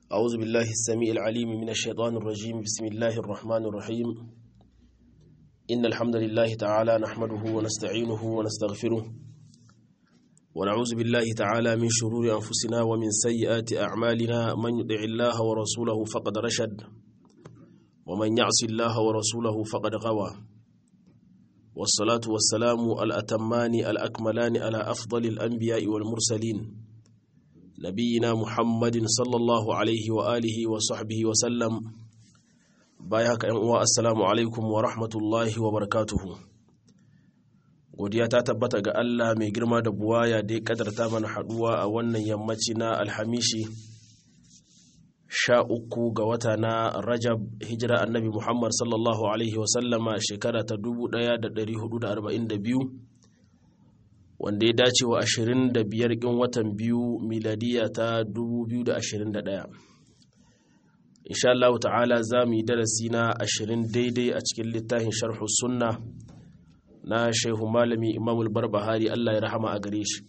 أعوذ بالله السميع العليم من الشيطان الرجيم بسم الله الرحمن الرحيم إن الحمد لله تعالى نحمده ونستعينه ونستغفره ونعوذ بالله تعالى من شرور أنفسنا ومن سيئات أعمالنا من يطع الله ورسوله فقد رشد ومن يعص الله ورسوله فقد غوى والصلاة والسلام الأتمان الأكملان على أفضل الأنبياء والمرسلين نبينا محمد صلى الله عليه وآله وصحبه وسلم بايهك أنواء السلام عليكم ورحمة الله وبركاته godiya ta tabbata ga Allah mai girma da buwaya da ya kadarta mana haduwa a wannan yammaci na alhamishi sha uku ga wata na rajab hijira annabi muhammad sallallahu alaihi wasallama shekara ta 1442 wanda ya dace wa 25 ƙin watan biyu miladiya ta 2021 insha Allah ta'ala za mu yi darasi na 20 daidai a cikin littafin sharhu sunna na shehu malami imamul barbahari Allah ya rahama a gare shi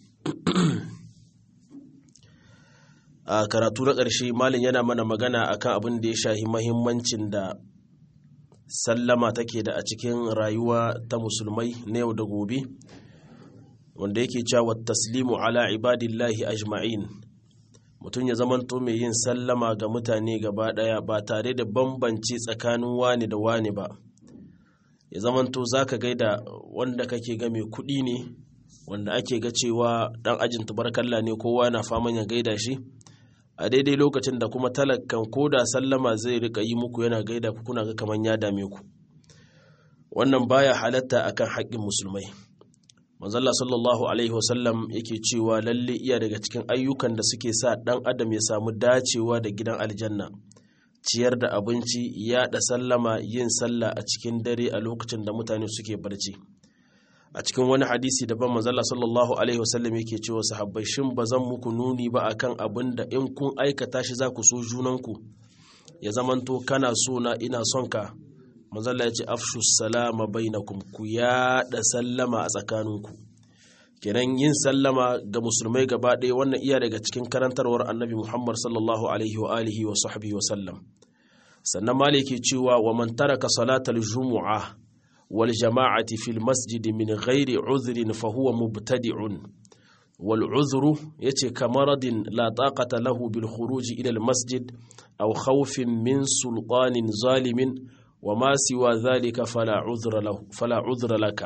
a karatu na ƙarshe malin yana mana magana akan abin da ya shahi mahimmancin da sallama take da a cikin rayuwa ta musulmai na yau da gobe wanda yake cewa taslimu ala ibadillahi ajma'in mutum ya zamanto mai yin sallama ga mutane gaba daya ba tare da bambanci tsakanin wani da wani ba ya zamanto zaka gaida wanda kake ga mai kuɗi ne wanda ake ga cewa dan ajin tubarkalla ne kowa na faman ya gaida shi a daidai lokacin da kuma talakkan ko da sallama zai rika yi muku yana gaida ku kuna ga kaman ya dame ku wannan baya halatta akan haƙƙin musulmai manzalla sallallahu alaihi wasallam yake cewa lalle iya daga cikin ayyukan da suke sa ɗan adam ya samu dacewa da gidan aljanna ciyar da abinci yaɗa sallama yin sallah a cikin dare a lokacin da mutane suke barci a cikin wani hadisi daban manzalla sallallahu alaihi wasallam yake cewa sahabbai shin ba zan muku nuni ba akan abin da in kun aikata shi za ku so junanku ya zamanto kana so na ina son ka manzalla ya ce afshu salama bainakum ku yaɗa sallama a tsakaninku kenan yin sallama ga musulmai gaba ɗaya wannan iya daga cikin karantarwar annabi muhammad sallallahu alaihi wa alihi wa sahbihi wa sallam sannan maliki cewa wa man taraka salatal jumu'a wal jama'ati fil masjid min ghairi udhrin fa huwa mubtadi'un wal udhru yace kamaradin la taqata lahu bil khuruj ila al masjid aw khawfin min sultanin zalimin وما سوى ذلك فلا عذر له فلا عذر لك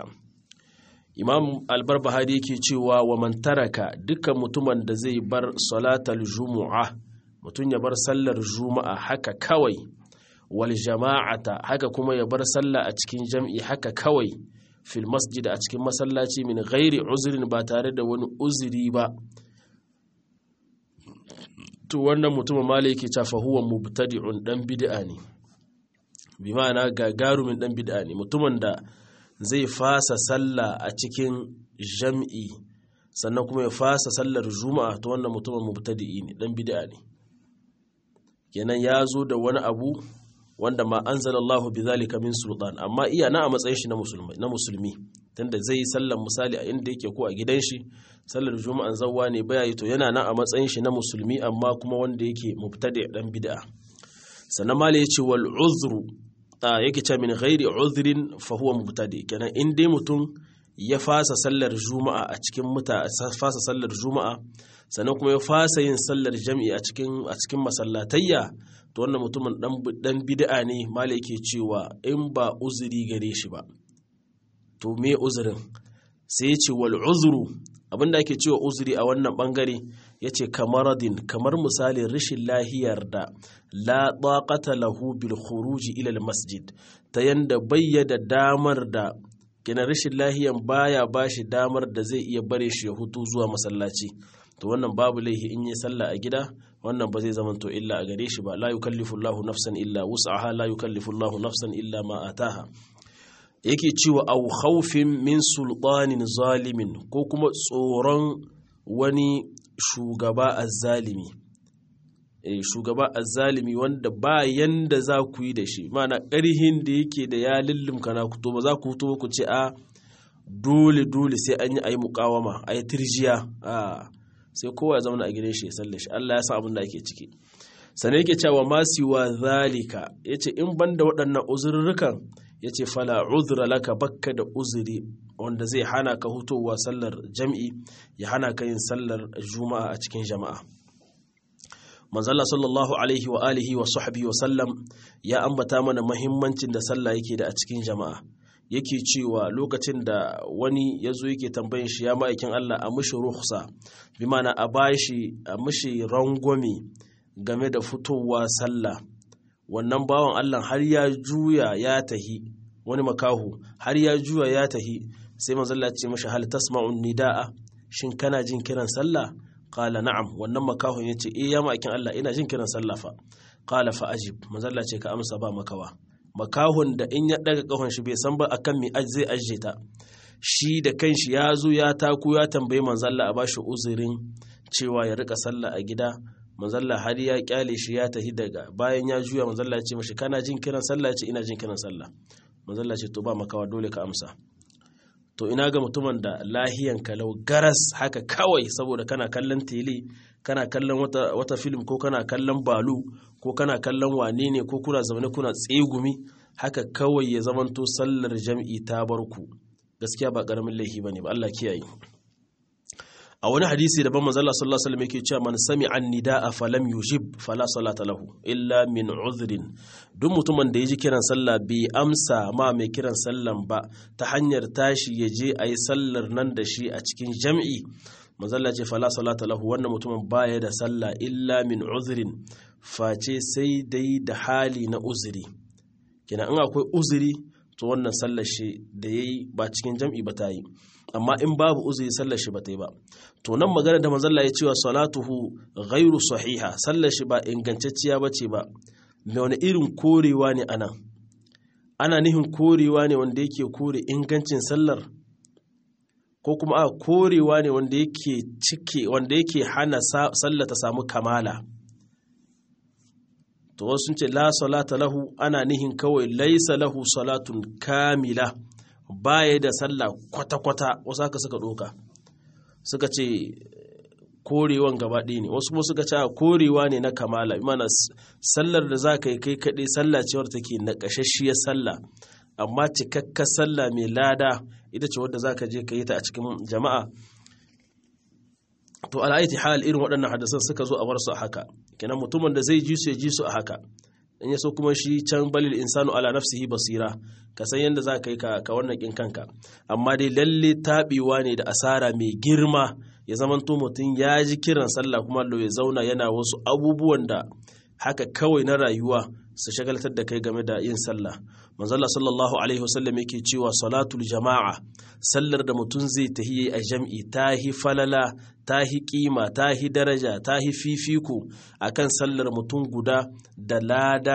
imam albarbahari yake cewa wa man taraka dukkan mutumin da zai bar salatal jumu'a mutum ya bar sallar juma'a haka kawai wal jama'ata haka kuma ya bar sallah a cikin jam'i haka kawai fil masjid a cikin masallaci min ghairi uzrin ba tare da wani uzuri ba to wannan mutumin malaki ta fa huwa mubtadi'un dan bid'a ne bi ma'ana gagarumin dan bid'a ne mutumin da zai fasa sallah a cikin jam'i sannan kuma ya fasa sallar juma'a ta wannan mutumin mubtadi'i ne dan bid'a ne kenan ya zo da wani abu wanda ma anzalallahu bizalika min sultan amma iya na a matsayin shi na musulmi na musulmi tunda zai yi sallar misali a inda yake ko a gidan shi sallar juma'an zawwa ne baya yi to yana na a matsayin shi na musulmi amma kuma wanda yake mubtadi dan bid'a sannan mala yace wal uzru yake ce min ghairi uzrin fa huwa mubtadi kenan in dai mutum ya fasa sallar juma'a a cikin muta fasa sallar juma'a sannan kuma ya fasa yin sallar jami'i a cikin a cikin masallatayya to wannan mutumin dan dan bid'a ne mala yake cewa in ba uzuri gare shi ba to me uzurin sai ya ce wal uzru abinda ake cewa uzuri a wannan bangare ya ce kamaradin kamar misalin rashin lahiyar da la taqata lahu bil khuruji ila masjid ta yanda bayyada damar da kina rashin lahiyan baya bashi damar da zai iya bare shi ya hutu zuwa masallaci to wannan babu laihi in yi sallah a gida wannan ba zai zama to illa a gare shi ba la yukallifu Allahu nafsan illa wus'aha la yukallifu Allahu nafsan illa ma ataha yake cewa au khawfin min sultanin zalimin ko kuma tsoron wani shugaba azzalimi eh shugaba azzalimi wanda ba yanda za ku yi da shi mana ƙarhin da yake da ya lullumka na to ba za ku fito ku ce a dole dole sai an yi ayi mukawama ayi tirjiya a sai kowa ya zauna a gidan shi ya salle shi Allah ya san abin da ake ciki sannan yake cewa ma siwa zalika yace in banda waɗannan uzurrukan yace fala uzra laka bakka da uzuri wanda zai hana ka hutowa sallar jam'i ya hana ka yin sallar juma'a a cikin jama'a manzala sallallahu alaihi wa alihi wa sahbihi wa sallam ya ambata mana mahimmancin da sallah yake da a cikin jama'a yake cewa lokacin da wani ya zo yake tambayin shi ya ma'aikin Allah a mushi ruhsa bi mana a bashi a mushi rangwame game da fitowa sallah wannan bawan Allah har ya juya ya tahi wani makahu har ya juya ya tahi sai manzala ce mashi hal tasma'un nida'a shin kana jin kiran sallah qala na'am wannan makahun yace eh ya ma'aikin Allah ina jin kiran sallah fa qala fa ajib manzala ce ka amsa ba makawa makahun da in ya daga kahon shi bai san ba akan me zai ajiye ta shi da kanshi ya zo ya taku ya tambayi manzalla a bashi uzurin cewa ya rika sallah a gida manzalla har ya kyale shi ya tahi daga bayan ya juya manzalla ya ce mashi kana jin kiran sallah ya ce ina jin kiran sallah manzalla ce to ba makawa dole ka amsa to ina ga mutumin da lahiyan kalau garas haka kawai saboda kana kallon tele kana kallon wata, wata film ko kana kallon balu ko kana kallon wane ne ko kuna zaune kuna tsegumi haka kawai ya zamanto sallar jam'i ta barku gaskiya ba karamin laifi bane ba Allah kiyaye a wani hadisi daban manzo Allah sallallahu alaihi wasallam yake cewa man sami'a an-nidaa falam yujib fala salata lahu illa min uzrin duk mutumin da ya ji kiran sallah bai amsa ma mai kiran sallan ba ta hanyar tashi ya je a yi sallar nan da shi a cikin jam'i manzalla ce fala salata lahu wannan mutumin baya da sallah illa min uzrin face sai dai da hali na uzuri kina in akwai uzuri to wannan sallar shi da yayi ba cikin jam'i ba ta yi amma in babu uzuri sallar shi ba ta yi ba to nan magana da manzalla ya cewa salatuhu ghairu sahiha sallar shi ba ingantacciya ba ce ba me wani irin korewa ne ana ana nihin korewa ne wanda yake kore ingancin sallar ko kuma a korewa ne wanda yake cike wanda yake hana sallah ta samu kamala to wasu sun ce la salata lahu ana nihin kawai laisa lahu salatun kamila baya da sallah kwata-kwata wasu haka suka ɗoka suka ce korewan gaba ɗaya ne wasu kuma suka ce korewa ne na kamala imana sallar da za ka yi kai kaɗai sallah cewar take na ƙashashshiyar sallah amma cikakkar sallah mai lada ita ce wadda za ka je ka yi ta a cikin jama'a to al'aiti hal irin waɗannan hadisan suka zo a bar su a haka kenan mutumin da zai ji su ya ji su a haka in ya so kuma shi can balil insanu ala nafsihi basira ka san yadda za ka yi ka wannan kin kanka amma dai lalle taɓewa ne da asara mai girma ya zamanto mutum ya ji kiran sallah kuma ya zauna yana wasu abubuwan da haka kawai na rayuwa su shagaltar da kai game da yin sallah manzala sallallahu alaihi wasallam yake cewa salatul jama'a sallar da mutum zai tahi a jam'i tahi falala tahi kima tahi daraja tahi fifiko akan sallar mutum guda da lada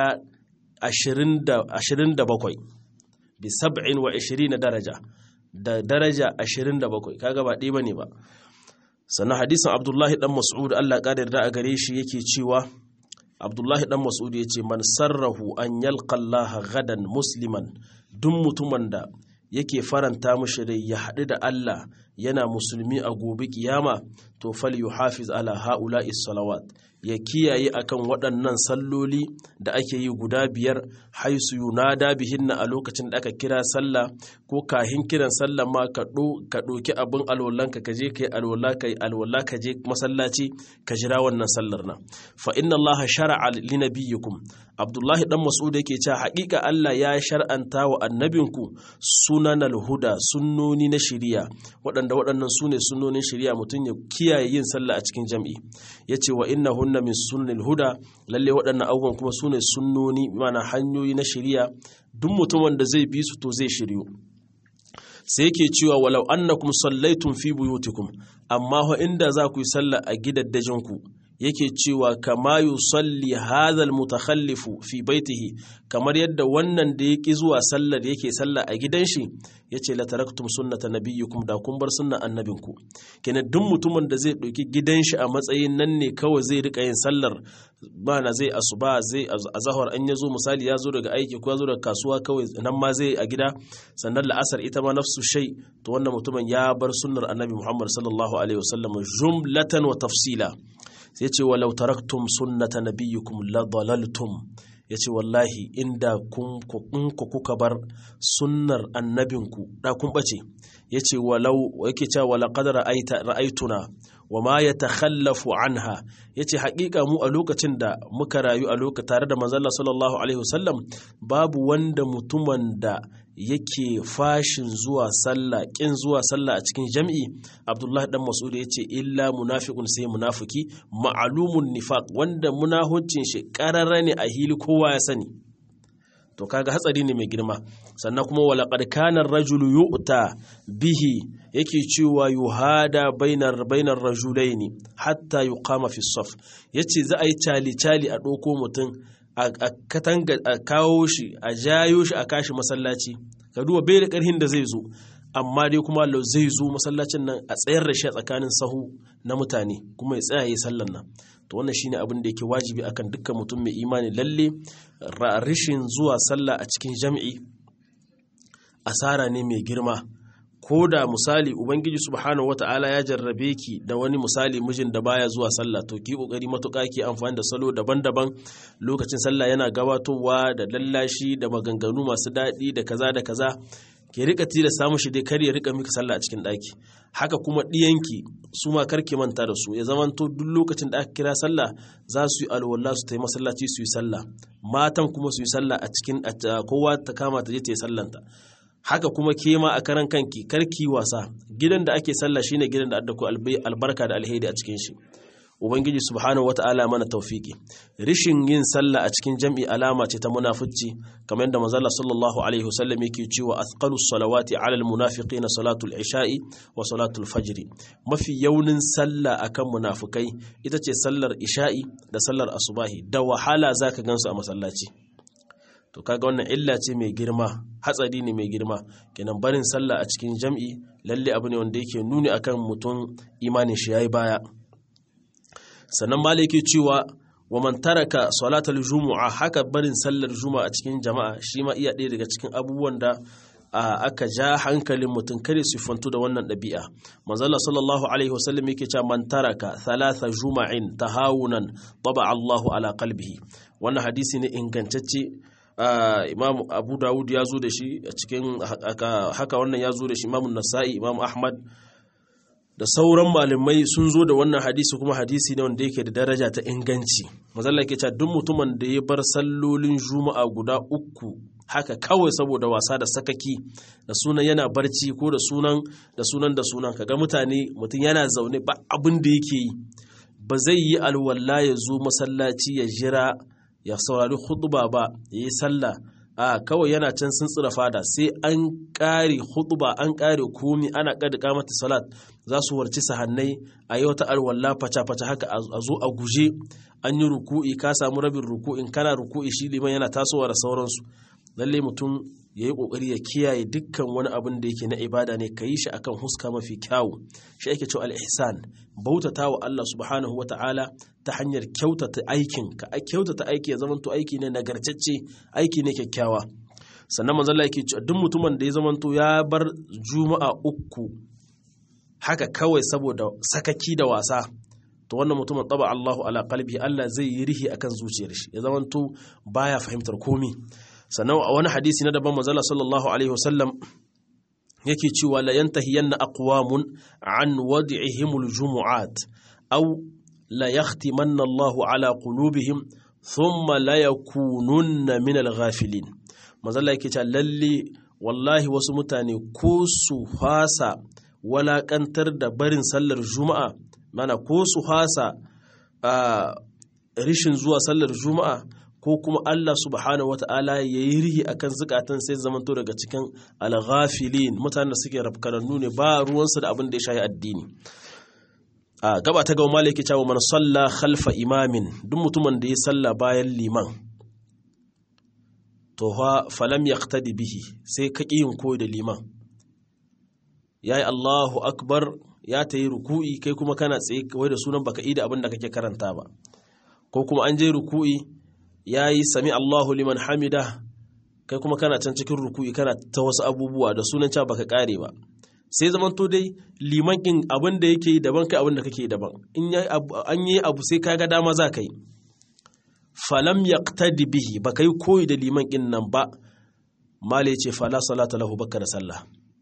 27 bi 27 daraja da daraja 27 kaga ba ɗaya bane ba sannan hadisin abdullahi dan mas'ud Allah ƙara yarda a gare shi yake cewa abdullahi dan mas'ud ya ce man sarrahu an yalqa Allah gadan musliman duk mutumin da yake faranta mishi rai ya haɗu da Allah yana musulmi a gobe kiyama to fal yuhafiz ala haula'i salawat ya kiyaye akan waɗannan salloli da ake yi guda biyar haisu yunada bihinna a lokacin da aka kira sallah ko kahin kiran sallah ma ka ɗoki abin alwallanka ka je ka yi alwala ka yi alwala ka je masallaci ka jira wannan sallar nan fa inna allaha shar'a li nabiyyikum abdullahi dan mas'ud yake cewa haƙiƙa Allah ya shar'anta wa annabinku sunanal huda sunnoni na shari'a waɗanda waɗannan su ne sunnonin shari'a mutum ya kiyaye yin sallah a cikin jam'i yace wa innahunna min sunnil huda lalle waɗannan abubuwan kuma su ne sunnoni mana hanyoyi na shari'a duk mutumin da zai bi su to zai shiryu sai yake cewa walau annakum sallaitum fi buyutikum amma fa inda za ku yi sallah a gidaddajinku yake cewa kama yusalli hadha almutakhallifu fi baitihi kamar yadda wannan da yake zuwa sallar yake sallah a gidan shi yace la taraktum sunnata nabiyyikum da kun bar sunnan annabinku kenan duk mutumin da zai ɗauki gidan shi a matsayin nan ne kawai zai rika yin sallar bana zai asuba zai azahar an yazo misali ya zo daga aiki ko ya zo daga kasuwa kawai nan ma zai a gida sannan la'asar ita ma nafsu shay to wannan mutumin ya bar sunnar annabi Muhammad sallallahu alaihi wasallam jumlatan wa tafsila sai ce walau taraktum sunnata nabiyyukum la dalaltum yace wallahi inda kun ku kuka bar sunnar annabinku da kun bace yace walau yake cewa wala qad ra'aita ra'aituna wa ma yatakhallafu anha yace haƙiƙa mu a lokacin da muka rayu a lokacin tare da manzon sallallahu alaihi wasallam babu wanda mutumin da yake fashin zuwa sallah kin zuwa sallah a cikin jam'i abdullahi dan mas'ud yace illa munafiqun sai munafiki ma'lumun nifaq wanda munahuncin shi qarara ne a hili kowa ya sani to kaga hatsari ne mai girma sannan kuma wala qad kana ar-rajulu yu'ta bihi yake cewa yuhada bainar bainar rajulaini hatta yuqama fi saf yace za a yi cali cali a doko mutum a katanga a kawo shi a jayo shi a kashi masallaci ka duba bai da karhin da zai zo amma dai kuma Allah zai zo masallacin nan a tsayar da shi a tsakanin sahu na mutane kuma ya tsaya yi sallan nan to wannan shine abin da yake wajibi akan dukkan mutum mai imani lalle rishin zuwa sallah a cikin jam'i asara ne mai girma ko da misali ubangiji subhanahu wata'ala ya jarrabe ki da wani misali mijin da baya zuwa sallah to ki kokari matuƙa ki amfani da salo daban-daban lokacin sallah yana gabatowa da lallashi da maganganu masu daɗi da kaza da kaza ki rika tilasta mushi dai kar ya rika miki sallah a cikin ɗaki haka kuma ɗiyanki su ma kar ki manta da su ya zamanto duk lokacin da aka kira sallah za su yi alwala su tayi masallaci su yi sallah matan kuma su yi sallah a cikin kowa ta kama ta je ta yi sallanta haka kuma ke ma a karan kanki karki wasa gidan da ake sallah shine gidan da addako albarka da alheri a cikin shi ubangiji subhanahu wata'ala mana tawfiki rishin yin sallah a cikin jam'i alama ce ta munafici kamar yadda manzo sallallahu alaihi wasallam yake cewa athqalus salawati ala almunafiqin salatul isha'i wa salatul fajr mafi yaunin sallah akan munafikai ita ce sallar isha'i da sallar asubahi da wahala zaka gansu a masallaci to kaga wannan illa ce mai girma hatsari ne mai girma kenan barin sallah a cikin jam'i lalle abu ne wanda yake nuni akan mutum imanin shi yayi baya sannan ma yake cewa wa man taraka salatal jumu'a haka barin sallar juma'a a cikin jama'a shi ma iya ɗaya daga cikin abubuwan da aka ja hankalin mutum kare su fantu da wannan ɗabi'a manzala sallallahu alaihi wasallam yake cewa man taraka thalatha juma'in tahawunan taba Allahu ala qalbihi wannan hadisi ne ingantacce imam abu dawud ya zo da shi a cikin haka wannan ya zo da shi imamun nasa'i imam ahmad da sauran malamai sun zo da wannan hadisi kuma hadisi ne wanda yake da daraja ta inganci mazalla ke cewa duk mutumin da ya bar sallolin juma'a guda uku haka kawai saboda wasa da sakaki da sunan yana barci ko da sunan da sunan da sunan kaga mutane mutum yana zaune ba abin da yake yi ba zai yi alwala ya zo masallaci ya jira ya saurari khutba ba ya yi sallah a kawai yana can sun tsira fada sai an ƙare khutba an ƙare komi ana ƙada kamata salat za su warci sahannai a yi wata alwala faca-faca haka a zo a guje an yi ruku'i ka samu rabin ruku'in kana ruku'i shi liman yana tasowa da sauransu lalle mutum ya yi ƙoƙari ya kiyaye dukkan wani abin da yake na ibada ne ka yi shi akan huska mafi kyawu shi ake cewa al-ihsan bautata wa Allah subhanahu wata'ala ta hanyar kyautata aikin ka kyautata aiki ya zamanto aiki ne nagartacce aiki ne kyakkyawa sannan manzo Allah yake cewa duk mutumin da ya zamanto ya bar juma'a uku haka kawai saboda sakaki da wasa to wannan mutumin taba Allahu ala qalbi Allah zai yi rihi akan zuciyar shi ya zamanto baya fahimtar komi sannan a wani hadisi na daban manzo sallallahu alaihi wasallam yake cewa la yantahiyanna aqwamun an wad'ihimul jumu'at aw la yahtimanna Allahu ala qulubihim thumma la yakununna min al-ghafilin manzo yake cewa lalle wallahi wasu mutane ko su fasa walakantar da barin sallar juma'a mana ko su fasa rishin zuwa sallar juma'a ko kuma Allah subhanahu wata'ala ya yi rihi akan zukatan sai zamanto daga cikin alghafilin mutanen da suke rafkarannu ne ba ruwansu da abin da ya shayi addini a gaba ta gawa malaki cewa man salla khalfa imamin duk mutumin da ya salla bayan liman to fa falam yaqtadi bihi sai ka yin koyi da liman yayi Allahu akbar ya ta yi ruku'i kai kuma kana tsaye kawai da sunan baka ida abin da kake karanta ba ko kuma an je ruku'i ya yi sami Allahu liman hamida kai kuma kana can cikin ruku'i kana ta wasu abubuwa da sunan cewa baka kare ba sai zaman to dai liman kin abin da yake yi daban kai abin da kake daban in an yi abu sai kaga dama za ka yi falam yaqtadi bihi ba kai koyi da liman kin nan ba mala yace fala salata lahu bakka da sallah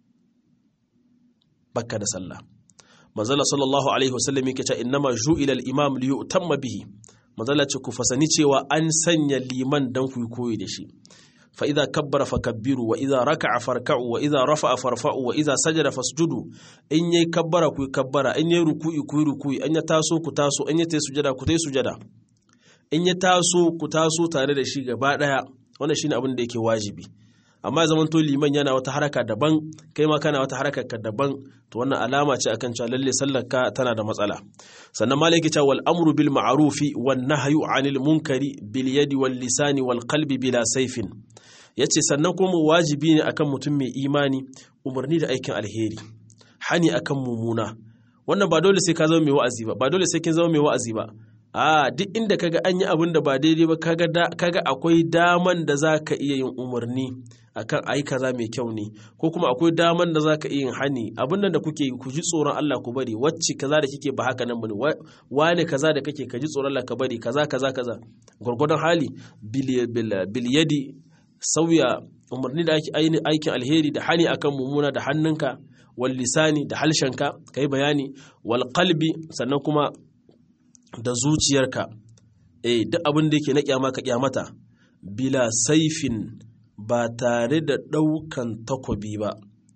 bakka da sallah manzala sallallahu alaihi wasallam yake cewa innama ju'ila al-imam li yu'tamma bihi manzala ce ku fasani cewa an sanya liman dan ku koyi da shi fa idza kabbara fakabbiru wa idza raka'a farka'u wa idza rafa'a farfa'u wa idza sajada fasjudu in yayi kabbara ku kabbara in yayi ruku'i ku ruku'i in ya taso ku taso in ya tayi sujada ku tayi sujada in ya taso ku taso tare da shi gaba daya wannan shine abin da yake wajibi amma ya zamanto liman yana wata haraka daban kai ma kana wata haraka ka daban to wannan alama ce akan cewa lalle sallar ka tana da matsala sannan malaki cewa wal amru bil ma'rufi wan nahyu anil munkari bil yadi wal lisani wal qalbi bila sayfin yace sannan kuma wajibi ne akan mutum mai imani umarni da aikin alheri hani akan mumuna wannan ba dole sai ka zama mai wa'azi ba ba dole sai kin zama mai wa'azi ba a duk inda kaga an yi abin da ba daidai ba kaga kaga akwai daman da za ka iya yin umarni akan ayi kaza mai kyau ne ko kuma akwai daman da za ka iya yin hani abin nan da kuke ku ji tsoron Allah ku bari wacce kaza da kike ba haka nan bane wane kaza da kake ka ji tsoron Allah ka bari kaza kaza kaza gurgurdan hali bil yadi sauya umarni da aikin alheri da hani akan mumuna da hannunka wal lisani da halshenka kai bayani wal qalbi sannan kuma da zuciyarka eh duk abin da yake na kyama ka kyamata bila saifin ba tare da ɗaukan takobi ba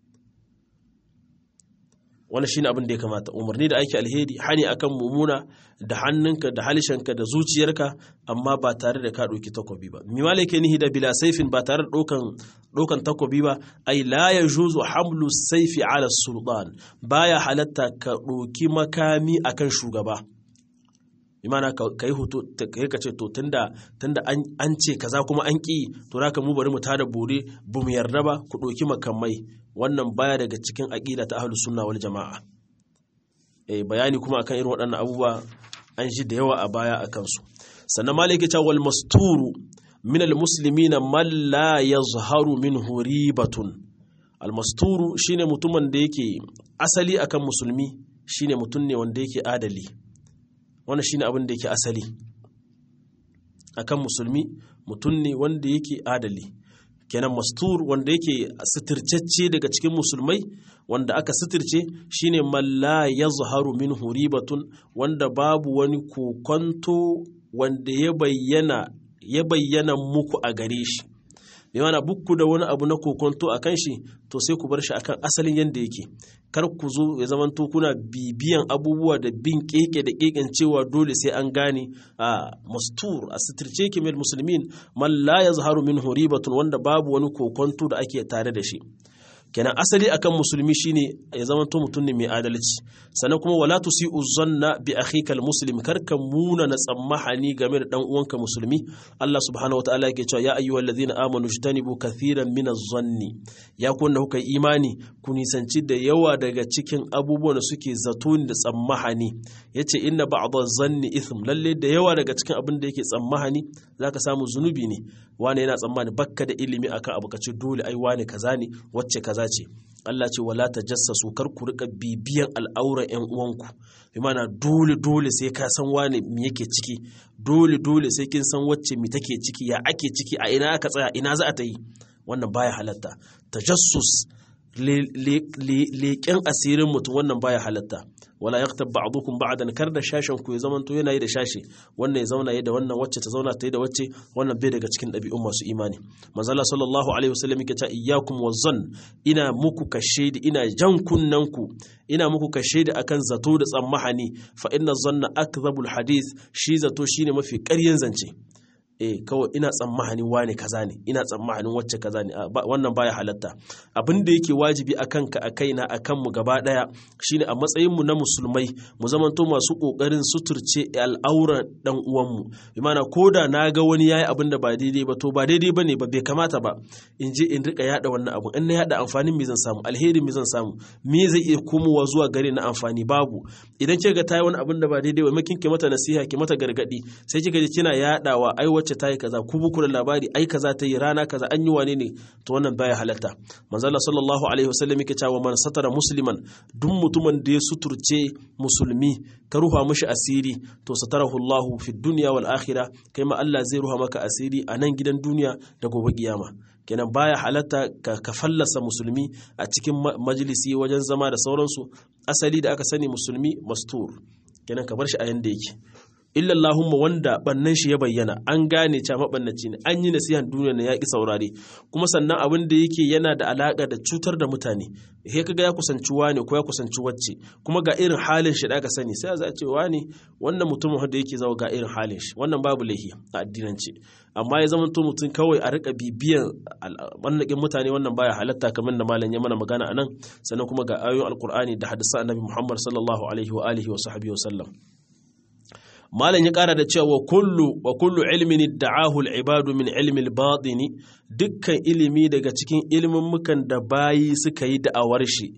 wani shine abin da ya kamata umarni da aiki alheri hani akan mumuna da hannunka da halishanka da zuciyarka amma ba tare da ka ɗauki takobi ba mi malake nihi da bila saifin ba tare da ɗaukan takobi ba ai la ya juzu hamlu saifi ala sultan baya halatta ka ɗauki makami akan shugaba imana ka yi hoto ka yi ce to tunda tunda an ce kaza kuma an ƙi to raka mu bari mu tada bore bu mu yarda ba ku ɗauki makamai wannan baya daga cikin aƙida ta ahlus sunna wal jama'a eh bayani kuma akan irin waɗannan abubuwa an shi da yawa a baya akan su sannan maliki ta wal masturu min al muslimina man la yazharu minhu ribatun al masturu shine mutumin da yake asali akan musulmi shine mutum ne wanda yake adali wannan shine abin da yake asali akan musulmi mutum ne wanda yake adali kenan mastur wanda yake suturcecce daga cikin musulmai wanda aka suturce shine malla ya zaharu min huribatun wanda babu wani kokonto wanda ya bayyana ya bayyana muku a gare shi bai mana bukku da wani abu na kokonto a kan shi to sai ku bar shi akan asalin yadda yake kar ku zo ya zaman to kuna bibiyan abubuwa da bin keke da keken cewa dole sai an gane a mastur a sitirce ki mil musulmin man la yazharu min huribatun wanda babu wani kokonto da ake tare da shi kenan asali akan musulmi shine ya zama to mutum ne mai adalci sannan kuma wala tusi'u zanna bi akhika almuslim karka muna na tsammahani game da dan uwanka musulmi Allah subhanahu wataala yake cewa ya ayyuhal ladhina amanu jtanibu kathiran min az-zanni ya ku wanda kuka imani ku nisanci da yawa daga cikin abubuwan da suke zato da tsammahani yace inna ba'dha zanni ithm lalle da yawa daga cikin abin da yake tsammahani zaka samu zunubi ne wane yana tsammani bakka da ilimi akan abu kace dole ai wane kaza ne wacce kaza ce Allah ce wala ta jassasu kar ku rika bibiyan al'auran ƴan uwanku bi mana dole dole sai ka san wane me yake ciki dole dole sai kin san wacce me take ciki ya ake ciki a ina aka tsaya ina za a ta yi wannan baya halatta tajassus leƙen asirin mutum wannan baya halatta wala yaktab ba'dukum ba'dan kar da shashen ku ya zamanto yana yi da shashi wannan ya zauna yi da wannan wacce ta zauna ta yi da wacce wannan bai daga cikin ɗabi'un masu imani manzo Allah sallallahu alaihi wasallam yake ta iyyakum wazan ina muku kashe da ina jan kunnen ku ina muku kashe da akan zato da tsammahani fa inna zanna akdhabul hadith shi zato shine mafi ƙaryen zance eh kawai ina tsammanin wane kaza ne ina tsammanin wacce kaza ne wannan baya halatta abin da yake wajibi a kanka a kaina a kanmu gaba daya shine a matsayin mu na musulmai mu zamanto masu kokarin suturce al'auran dan uwanmu bi mana koda na ga wani yayi abin da ba daidai ba to ba daidai bane ba bai kamata ba in je in rika yada wannan abun in na yada amfanin me zan samu alheri me zan samu me zai iya komowa zuwa gare na amfani babu idan kika ga tayi wani abin da ba daidai ba makin ki mata nasiha ki mata gargadi sai kika ji kina yadawa ai wacce ta yi kaza ku buku da labari ai kaza ta yi rana kaza an yi wane ne to wannan baya halatta manzala sallallahu alaihi wasallam yake cewa man satara musliman duk mutumin da ya suturce musulmi ka ruha mishi asiri to satarahu Allah fi dunya wal akhirah kai ma Allah zai ruha maka asiri a nan gidan duniya da gobe kiyama kenan baya halatta ka, ka fallasa musulmi a cikin majalisi wajen zama da sauransu asali da aka sani musulmi mastur kenan ka bar shi a yanda yake illallahumma wanda bannan shi ya bayyana an gane cewa mabannaci ne an yi nasihan duniya na yaƙi saurare kuma sannan abin da yake yana da alaƙa da cutar da mutane he kaga ya kusanci wani ko ya kusanci wacce kuma ga irin halin shi da aka sani sai za a ce wani wannan mutumin da yake zawo ga irin halin shi wannan babu laihi a addinance amma ya zama to mutum kawai a rika bibiyan wannan mutane wannan baya halatta kamar da malam ya mana magana anan sannan kuma ga ayoyin alkur'ani da hadisan annabi muhammad sallallahu alaihi wa alihi wa sahbihi wa sallam malam ya kara da cewa wa kullu wa kullu ilmin da'ahu al-ibadu min ilmi al-batini dukkan ilimi daga cikin ilimin mukan da bayi suka yi da'awar shi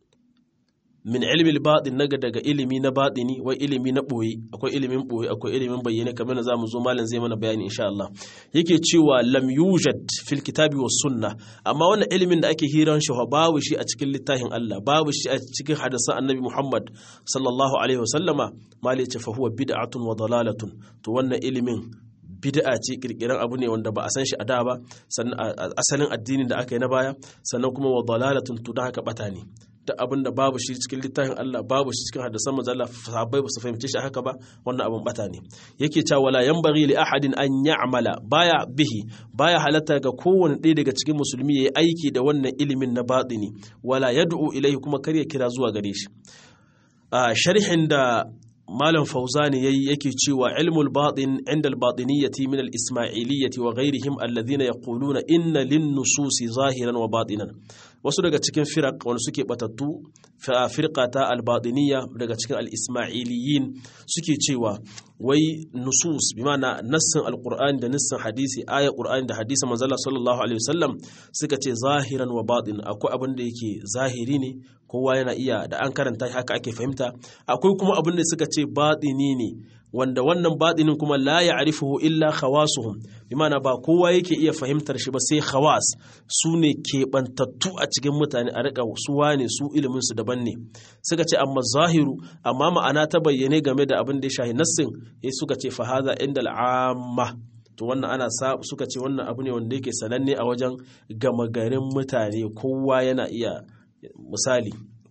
min ilmi al-batin naga daga ilimi na batini wai ilimi na boye akwai ilimin boye akwai ilimin bayyane kamar da zamu zo malam zai mana bayani insha Allah yake cewa lam yujad fil kitabi was sunna amma wannan ilimin da ake hiran shi babu shi a cikin littafin Allah babu shi a cikin hadisan Annabi Muhammad sallallahu alaihi wasallama mali ce fa huwa bid'atun wa dalalatun to wannan ilimin bid'a ce kirkiran abu ne wanda ba a san shi a da ba sannan asalin addinin da aka yi na baya sannan kuma wa dalalatun to da haka bata ne da abin da babu shi cikin littafin Allah babu shi cikin hadisan manzo Allah sahabbai ba su fahimce shi haka ba wannan abin bata ne yake cewa wala yanbaghi li ahadin an ya'mala baya bihi baya halatta ga kowane ɗaya daga cikin musulmi yayi aiki da wannan ilimin na batini wala yad'u ilaihi kuma kar ya kira zuwa gare shi a sharhin da malam fauzani yayi yake cewa ilmul batin inda al-batiniyyati min al-ismailiyyati wa ghayrihim alladhina yaquluna inna lin-nususi zahiran wa batinan wasu daga cikin firaq wanda suke batattu firqata al-batiniyya daga cikin al-ismailiyyin suke cewa wai nusus bi ma'ana nassin al-qur'ani da nassin hadisi ayat qur'ani da hadisi manzala sallallahu alaihi wasallam suka ce zahiran wa batin akwai abin da yake zahiri ne kowa yana iya da an karanta haka ake fahimta akwai kuma abin da suka ce batini ne wanda wannan batinin kuma la ya'rifuhu illa khawasuhum bimana ba kowa yake iya fahimtar shi ba sai khawas su ne keɓantattu a cikin mutane a rika su wane su ilimin su daban ne suka ce amma zahiru amma ma'ana ta bayyane game da abin da ya shahi nassin ya suka ce fa hadha inda al'amma to wannan ana suka ce wannan abu ne wanda yake sananne a wajen gama garin mutane kowa yana iya misali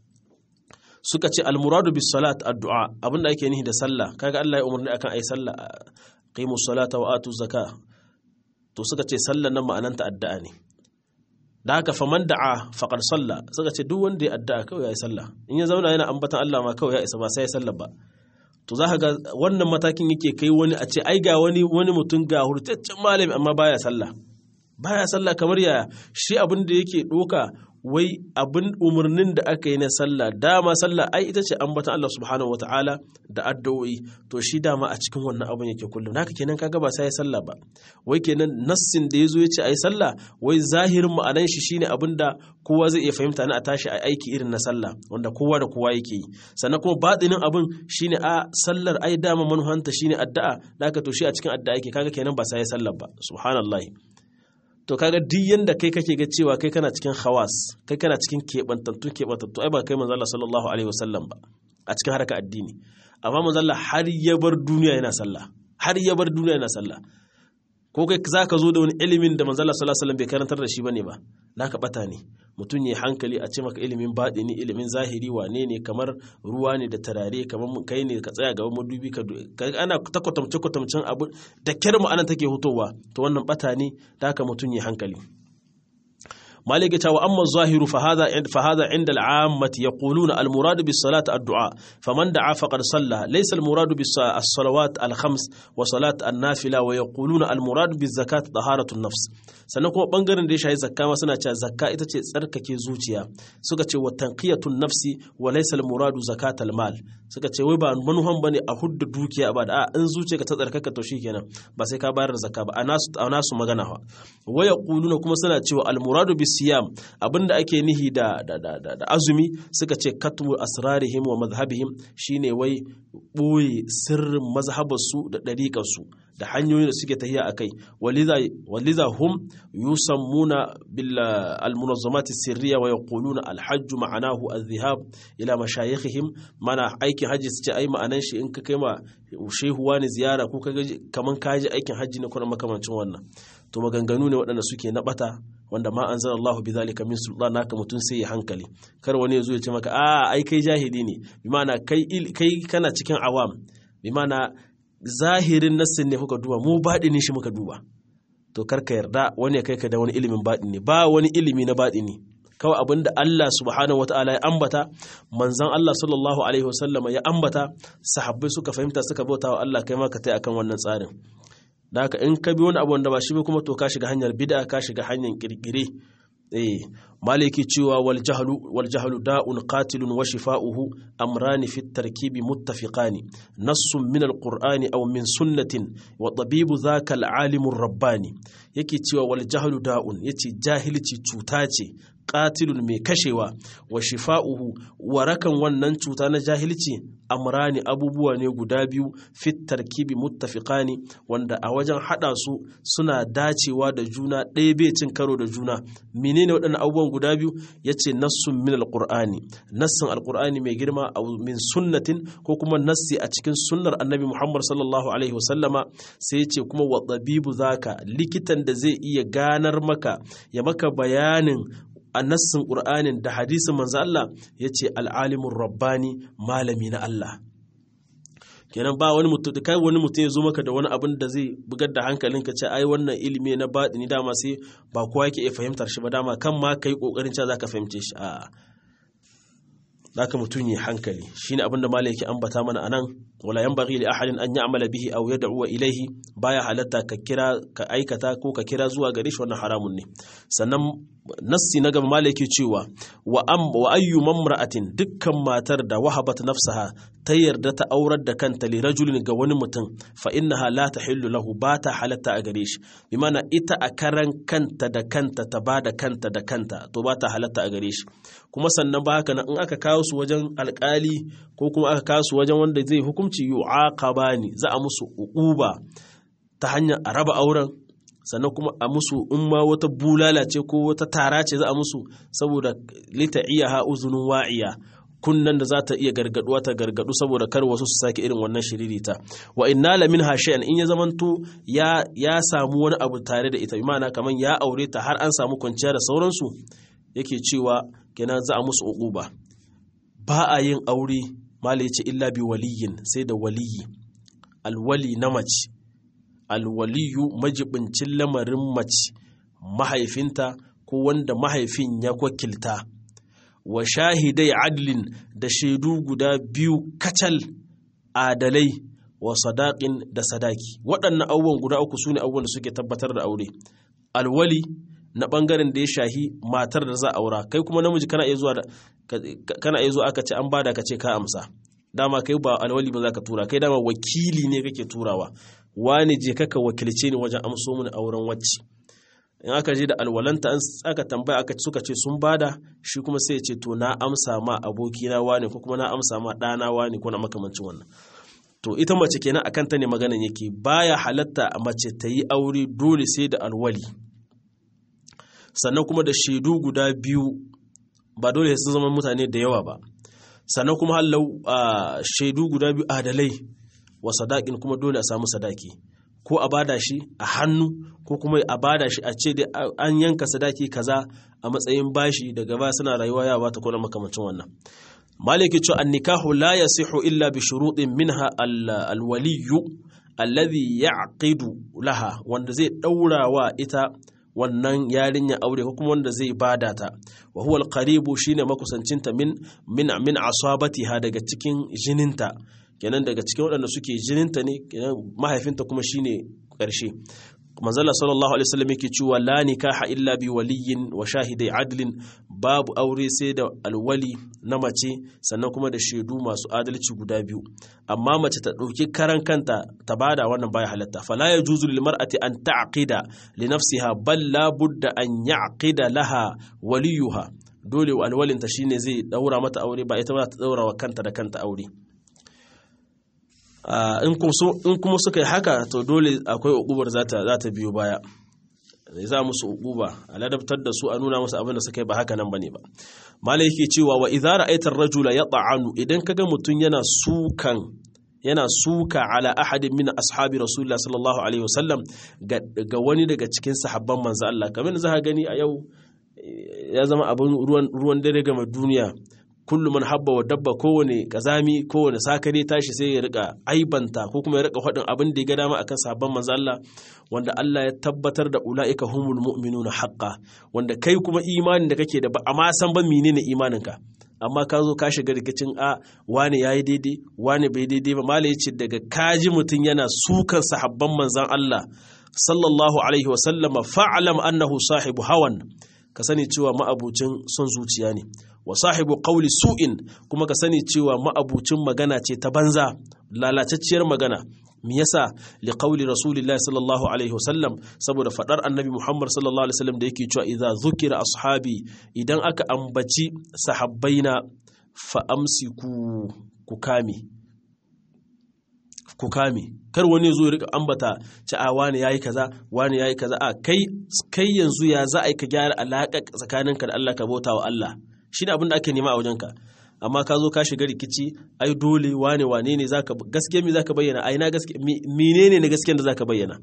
suka ce almuradu bis salat addu'a abinda ake nihi da sallah kaga Allah ya umarni akan ai sallah qimus salata wa atu zaka to suka ce sallan nan ma'ananta addu'a ne da haka faman da'a faqad salla suka ce duk wanda ya addu'a kawai ya yi sallah in ya zauna yana ambatan Allah ma kawai ya isa ba sai ya sallah ba to za ka ga wannan matakin yake kai wani a ce ai ga wani wani mutum ga hurtaccen malami amma baya sallah baya sallah kamar yaya shi abin da yake doka wai abin umarnin da aka yi na sallah dama sallah ai ita ce ambatan Allah subhanahu wataala da addu'o'i to shi dama a cikin wannan abin yake kullum haka kenan kaga ba sai ya sallah ba wai kenan nassin da yazo yace ai sallah wai zahirin ma'anan shi shine abin da kowa zai iya fahimta na a tashi a aiki irin na sallah wanda kowa da kowa yake yi sannan kuma batinin abin shine a sallar ai dama manuhanta shine addu'a da haka to shi a cikin addu'a yake kaga kenan ba sai ya sallah ba subhanallahi to kaga duk yanda kai kake ga cewa kai kana cikin khawas kai kana cikin keɓantattun keɓantattu ai ba kai manzo Allah sallallahu alaihi wasallam ba a cikin harka addini amma manzo Allah har ya bar duniya yana sallah har ya bar duniya yana sallah ko kai za ka zo da wani ilimin da manzo Allah sallallahu alaihi wasallam bai karantar da shi bane ba naka bata ne mutum ya hankali a ce maka ilimin baɗini ilimin zahiri wane ne kamar ruwa ne da tarare kamar kai ne ka tsaya gaban madubi ka ana ta kwatamce kwatamcen abu da kyar ma'ana take hutowa to wannan bata ne da haka mutum ya hankali مالك تا واما الظاهر فهذا فهذا عند العامه يقولون المراد بالصلاه الدعاء فمن دعا فقد صلى ليس المراد بالصلوات الخمس وصلاه النافله ويقولون المراد بالزكاه طهاره النفس sannan kuma bangaren da ya shayi zakka ma suna cewa zakka ita ce tsarkake zuciya suka ce wa tanqiyatun nafsi wa laysa al-muradu zakatal mal suka ce wai ba manuhan bane a hudda dukiya ba da a in zuciya ka ta tsarkaka to shikenan ba sai ka bayar da zakka ba a nasu a nasu magana fa wa yaquluna kuma suna cewa al-muradu bis siyam abinda ake nihi da da, da, da, azumi suka ce katmu asrarihim wa madhhabihim shine wai boye sirrin mazhabarsu da dariƙarsu da hanyoyin da suke tahiya akai waliza waliza hum yusammuna bil al-munazzamat sirriya wa yaquluna al-hajj ma'anahu adh-dhihab ila mashayikhihim mana aikin hajji su ce ai ma'anan shi in ka kai ma shehu wani ziyara ko ka kaman ka ji aikin hajji ne kuma makamancin wannan to maganganu ne waɗanda suke na bata wanda ma anzala Allahu bi zalika min sultan naka mutun sai ya hankali kar wani ya zo ya ce maka a ai kai jahili ne bi ma'ana kai kai kana cikin awam bi ma'ana zahirin nassin ne kuka duba mu baɗini shi muka duba to kar ka yarda wani ya kai ka da wani ilimin baɗini ba wani ilimi na baɗini kawai abin da Allah subhanahu wata'ala ya ambata manzan Allah sallallahu alaihi wasallama ya ambata sahabbai suka fahimta suka bauta wa Allah kai ma ka tai akan wannan tsarin da haka in ka bi wani abu wanda ba shi ba kuma to ka shiga hanyar bid'a ka shiga hanyar kirkire eh maliki cewa wal jahlu wal jahlu da'un qatilun wa shifa'uhu amrani fi tarkibi muttafiqani nassun min alqur'ani aw min sunnatin wa tabibu dhaka alalimur rabbani yake cewa wal jahlu da'un yace jahilci cuta ce qatilun mai kashewa wa shifa'uhu warakan wannan cuta na jahilci amrani abubuwa ne guda biyu fit tarkibi muttafiqani wanda a wajen hada su suna dacewa da juna ɗaya bai cin karo da juna menene waɗannan abubuwan guda biyu yace nassun min alqur'ani nassin alqur'ani mai girma aw min sunnatin ko kuma nassi a cikin sunnar annabi Muhammad sallallahu alaihi wasallama sai yace kuma wa tabibu zaka likitan da zai iya ganar maka ya maka bayanin a nassin ƙur'anin da hadisin manzo Allah ya ce al'alimin rabbani malami na Allah kenan ba wani mutum da kai wani mutum ya zo maka da wani abin da zai bugar da hankalinka ce ai wannan ilimi na baɗini dama sai ba kowa yake iya fahimtar shi ba dama kan ma kai kokarin cewa zaka fahimce shi a zaka mutum ya hankali shine abin da malai yake ambata mana anan wala yanbaghi li ahadin an ya'mala bihi aw yad'u ilayhi baya halatta ka kira ka aikata ko ka kira zuwa gare shi wannan haramun ne sannan nassi na gaba malai yake cewa wa am wa ayyu mamra'atin dukkan matar da wahabat nafsaha ta yarda ta aurar da kanta li rajulin ga wani mutum fa innaha la tahillu lahu ba ta halatta a gare shi bi mana ita a karan kanta da kanta ta ba da kanta da kanta to ba ta halatta a gare shi kuma sannan ba haka in aka kawo su wajen alkali ko kuma aka kawo su wajen wanda zai hukunci yu'aqabani za a musu uquba ta hanyar a raba auren sannan kuma a musu in ma wata bulala ce ko wata tara ce za a musu saboda lita'iyaha uzunun wa'iya kunnan da za ta iya gargaduwa ta gargadu saboda kar wasu su sake irin wannan shiririta wa inna la minha shay'an in ya zamanto ya ya samu wani abu tare da ita imana kaman ya aure ta har an samu kwanciya da sauransu yake cewa kenan za a musu uquba ba a yin aure mala yace illa bi waliyin sai da waliyi alwali na mace alwaliyu majibincin lamarin mace mahaifinta ko wanda mahaifin ya wakilta wa shahidai adlin da shaidu guda biyu kacal adalai wa sadaƙin da sadaki waɗannan abubuwan guda uku su ne abubuwan da suke tabbatar da aure alwali na ɓangaren da ya shahi matar da za a aura kai kuma namiji kana iya zuwa da kana iya zuwa aka ce an bada ka ce ka amsa dama kai ba alwali ba za ka tura kai dama wakili ne kake turawa wani je kaka wakilce ni wajen amso mini auren wacce in aka je da alwalanta an aka tambaya aka suka ce sun bada shi kuma sai ya ce to na amsa ma abokina wani ko kuma na amsa ma ɗana wani ko na makamancin wannan to ita mace kenan akan ta ne maganan yake baya halatta a mace ta yi aure dole sai da alwali sannan kuma da shaidu guda biyu ba dole sun zama mutane da yawa ba sannan kuma hallau shaidu guda biyu adalai wa sadakin kuma dole a samu sadaki ko a bada shi a hannu ko kuma a bada shi a ce dai an yanka sadaki kaza a matsayin bashi daga ba suna rayuwa ya bata ko na makamancin wannan maliki cewa an nikahu la yasihu illa bi shuruɗin minha alwaliyu alladhi ya'qidu laha wanda zai daura wa ita wannan yarinya aure ko kuma wanda zai bada ta wa huwa alqaribu shine makusancinta min min min asabatiha daga cikin jininta kenan daga cikin waɗanda suke jininta ne kenan mahaifinta kuma shine ƙarshe manzala sallallahu alaihi wasallam yake cewa la nikaha illa bi waliyin wa shahidai adlin babu aure sai da alwali na mace sannan kuma da shaidu masu adalci guda biyu amma mace ta ɗauki karan kanta ta bada wannan baya halatta fala yajuzu lil mar'ati an ta'qida li nafsiha bal la budda an ya'qida laha waliyuha dole alwalinta shine zai daura mata aure ba ita ba ta daura wa kanta da kanta aure in kuma suka yi haka to dole akwai uqubar za ta biyo baya za musu uquba a ladabtar da su a nuna musu abin da suka yi ba haka nan bane ba malai yake cewa wa idza ra'aita ar-rajula yata'anu idan kaga mutun yana sukan yana suka ala ahadin min ashabi rasulullah sallallahu alaihi wasallam ga wani daga cikin sahabban manzo Allah kamar da za gani a yau ya zama abin ruwan ruwan dare ga duniya kullum man habba wa dabba kowane kazami kowane sakare tashi sai ya rika aibanta ko kuma ya rika faɗin abin da ya ga dama akan sabon manzo Allah wanda Allah ya tabbatar da ulaika humul mu'minuna haqqan wanda kai kuma imanin da kake da ba amma san ba menene imaninka amma ka zo ka shiga rikicin a wani yayi daidai wani bai daidai ba mala yace daga kaji mutum yana sukan sahabban manzon Allah sallallahu alaihi wa sallama fa'lam annahu sahibu hawan ka sani cewa ma'abucin son zuciya ne wa sahibu qawli su'in kuma ka sani cewa ma'abucin magana ce ta banza lalacacciyar magana me yasa li qawli rasulillahi sallallahu alaihi wasallam saboda fadar annabi muhammad sallallahu alaihi wasallam da yake cewa idza zukira ashabi idan aka ambaci sahabbaina fa amsiku ku kame ku kame kar wani zo ya rika ambata ci a wani yayi kaza wani yayi kaza a kai kai yanzu ya za a yi ka gyara alaƙa tsakaninka da Allah ka bauta wa Allah shine abin da ake nema a wajenka amma ka zo ka shiga rikici ai dole wane wane ne zaka gaskiya me zaka bayyana ai na gaskiya menene ne gaskiyar da zaka bayyana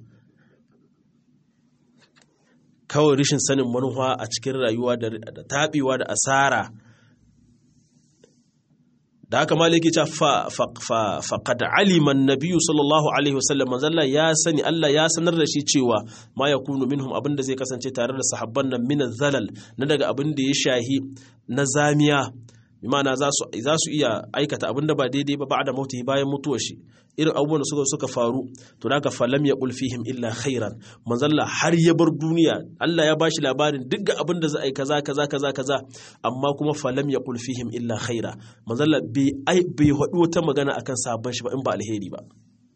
kawai rishin sanin manufa a cikin rayuwa da taɓewa da asara da haka maliki ta faƙad aliman nabiyu sallallahu alaihi wasallam manzalla ya sani Allah ya sanar da shi cewa ma ya kunu minhum abin da zai kasance tare da sahabban nan min zalal na daga abin da ya shahi na zamiya imana za su iya aikata abin da ba daidai ba ba'da mauti bayan mutuwar shi irin abubuwan da suka suka faru to daga falam ya fihim illa khairan manzalla har ya bar duniya Allah ya bashi labarin duk abin da za a yi kaza kaza kaza kaza amma kuma falam ya fihim illa khaira manzalla bai ai bai hadu wata magana akan sabon shi ba in ba alheri ba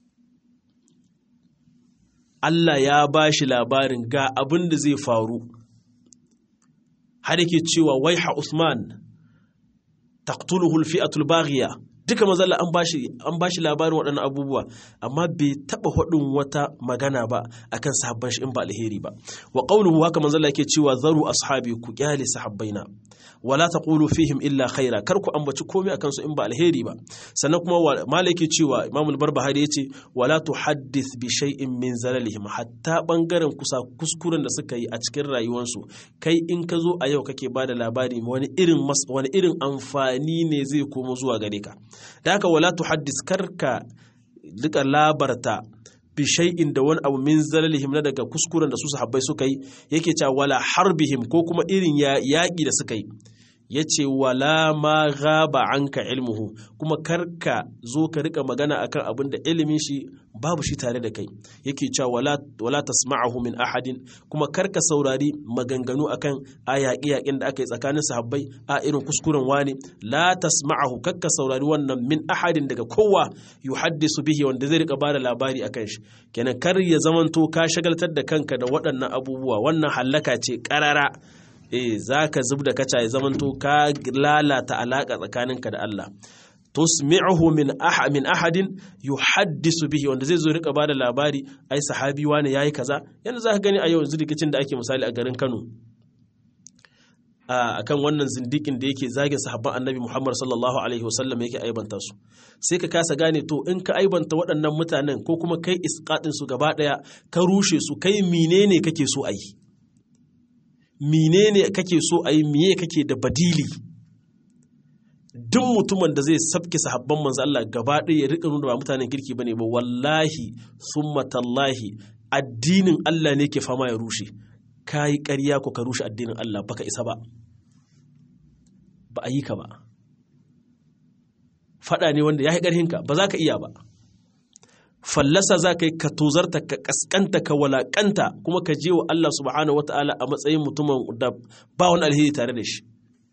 Allah ya bashi labarin ga abin da zai faru har yake cewa waiha Usman taqtuluhu al-fi'atu al-baghiya duka mazalla an bashi an bashi labarin waɗannan abubuwa amma bai taba hudun wata magana ba akan sahabban shi in ba alheri ba wa qawluhu haka manzalla yake cewa zaru ashabi ku kyale sahabbaina wala taqulu fihim illa khaira kar ku ambaci komai akan su in ba alheri ba sannan kuma malaki cewa imam al-barbahari yace wala tuhaddith bi shay'in min zalalihim hatta bangaren kusa kuskuren da suka yi a cikin rayuwarsu kai in ka zo a yau kake bada labari wani irin wani irin amfani ne zai komo zuwa gare ka da haka wala tuhaddith karka duka labarta bishai'in da wani abu min zalalihim na daga kuskuren da su sahabbai suka yi yake cewa wala harbihim ko kuma irin yaƙi da suka yi ya ce wala ma gaba anka ilmuhu kuma karka zo ka rika magana akan abin da ilimin shi babu shi tare da kai yake cewa wala wala tasma'ahu min ahadin kuma karka saurari maganganu akan a yaƙi yaƙin da aka yi tsakanin sahabbai a irin kuskuren wani la tasma'ahu karka saurari wannan min ahadin daga kowa yuhaddisu bihi wanda zai rika bada labari akan shi kenan kar ya zamanto ka shagaltar da kanka da waɗannan abubuwa wannan hallaka ce ƙarara eh za ka zub da kaca ya zamanto ka lalata alaƙa tsakaninka da Allah tusmi'uhu min aha min ahadin yuhaddisu bihi wanda zai zo rika bada labari ai sahabi wani yayi kaza yanzu za ka gani a yau yanzu rikicin da ake misali a garin Kano akan wannan zindikin da yake zagin sahabban annabi Muhammad sallallahu alaihi wasallam yake aibanta su sai ka kasa gane to in ka aibanta waɗannan mutanen ko kuma kai isqatin su gaba ɗaya ka rushe su kai menene kake so a yi menene kake so a yi miye kake da badili duk mutumin da zai sabke sahabban manzo Allah gaba ɗaya ya rika nuna ba mutanen kirki bane ba wallahi summa tallahi addinin Allah ne ke fama ya rushe kai ƙarya ko ka rushe addinin Allah baka isa ba ba a yi ka ba faɗa ne wanda ya yi ƙarhinka ba za ka iya ba fallasa za ka yi ka tozarta ka kaskanta ka walakanta kuma ka je wa Allah subhanahu ta'ala a matsayin mutumin da ba wani alheri tare da shi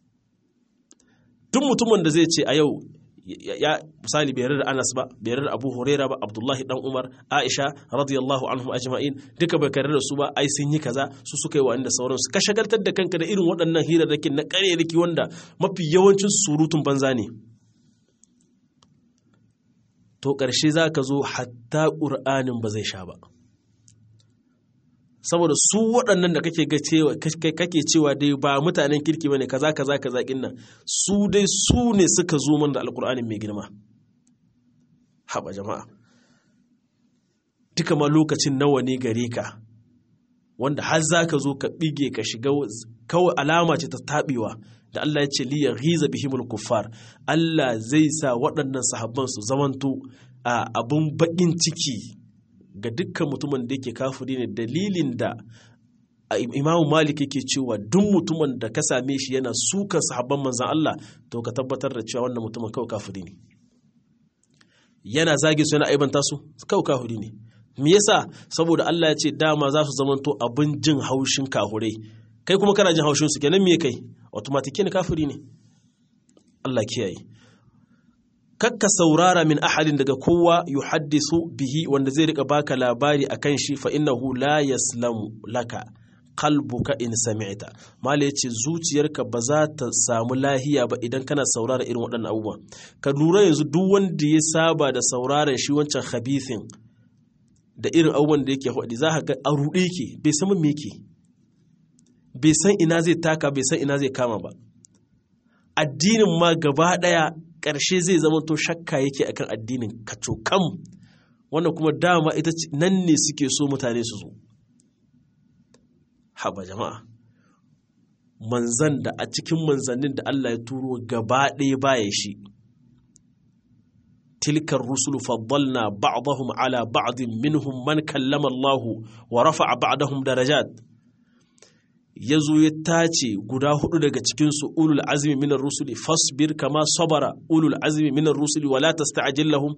duk mutumin da zai ce a yau ya misali bai da Anas ba bai da Abu Huraira ba Abdullahi dan Umar Aisha radiyallahu anhum ajma'in duka bai kare da su ba ai sun yi kaza su suka yi wa inda sauransu ka shagaltar da kanka da irin waɗannan hirarrakin na ƙarerriki wanda mafi yawancin surutun banza ne to ƙarshe za ka zo hatta ƙur'anin ba zai sha ba saboda su waɗannan da kake ga cewa kake cewa dai ba mutanen kirki bane kaza kaza kaza nan su dai su ne suka zo mana da alƙur'anin mai girma haba jama'a duka ma lokacin nawa ne gare ka wanda har za ka zo ka ɓige ka shiga kawai alama ce ta taɓewa da Allah ya ce liya ghiza bihimul kuffar Allah zai sa waɗannan sahabban su zamanto a abun baƙin ciki ga dukkan mutumin da yake kafiri ne dalilin da Imam Malik yake cewa duk mutumin da ka same shi yana sukan sahabban manzan Allah to ka tabbatar da cewa wannan mutumin kawai kafiri ne yana zage su yana aibanta su kawai kafiri ne me yasa saboda Allah ya ce dama za su zamanto abin jin haushin kahurai kai kuma kana jin haushin su kenan me kai automatic ne kafiri ne Allah kiyaye kakka saurara min ahadin daga kowa yuhaddisu bihi wanda zai rika baka labari akan shi fa innahu la yaslamu laka qalbuka in sami'ta mala yace zuciyarka ba za ta samu lahiya ba idan kana saurara irin waɗannan abubuwa ka lura yanzu duk wanda ya saba da sauraron shi wancan khabithin da irin abubuwan da yake faɗi za ka ga a ruɗe yake bai san me yake bai san ina zai taka bai san ina zai kama ba addinin ma gaba ɗaya ƙarshe zai zama to shakka yake akan addinin kacokam wannan kuma dama ita nan ne suke so mutane su zo haba jama'a manzan da a cikin manzannin da Allah ya turo gaba ɗaya baya shi tilkar rusulu faddalna ba'dahum ala ba'din minhum man kallama Allah wa rafa'a ba'dahum darajat yazo ya tace guda hudu daga cikin su ulul azmi minar rusuli fasbir kama sabara ulul azmi minar rusuli wala tasta'jil lahum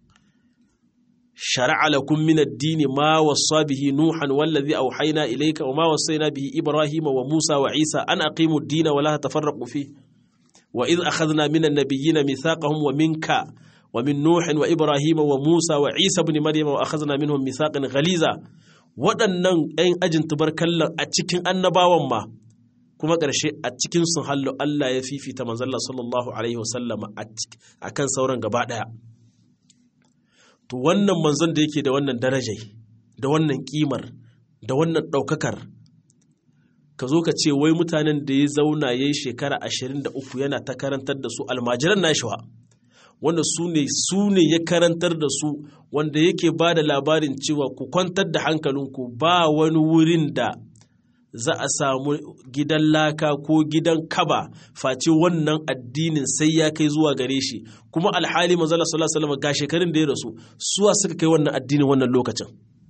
شرع لكم من الدين ما وصى به نوحا والذي أوحينا إليك وما وصينا به إبراهيم وموسى وعيسى أن أقيموا الدين ولا تفرقوا فيه وإذ أخذنا من النبيين ميثاقهم ومنك ومن نوح وإبراهيم وموسى وعيسى بن مريم وأخذنا منهم ميثاقا غليظا waɗannan 'yan ajin tubarkallan a cikin annabawan ma kuma ƙarshe a cikin sun hallo Allah ya fifita manzalla sallallahu alaihi wasallama a kan sauran gaba ɗaya to wannan manzon da yake da wannan darajai da wannan kimar da wannan ɗaukakar ka zo ka ce wai mutanen da ya zauna ya yi shekara ashirin da uku yana ta karantar da su almajiran nashiwa wanda su ne su ne ya karantar da su wanda yake ba da labarin cewa ku kwantar da hankalinku ba wani wurin da za a samu gidan laka ko gidan kaba face wannan addinin sai ya kai zuwa gare shi kuma alhali manzala sallallahu alaihi wasallam ga shekarun da ya rasu suwa suka kai wannan addinin wannan lokacin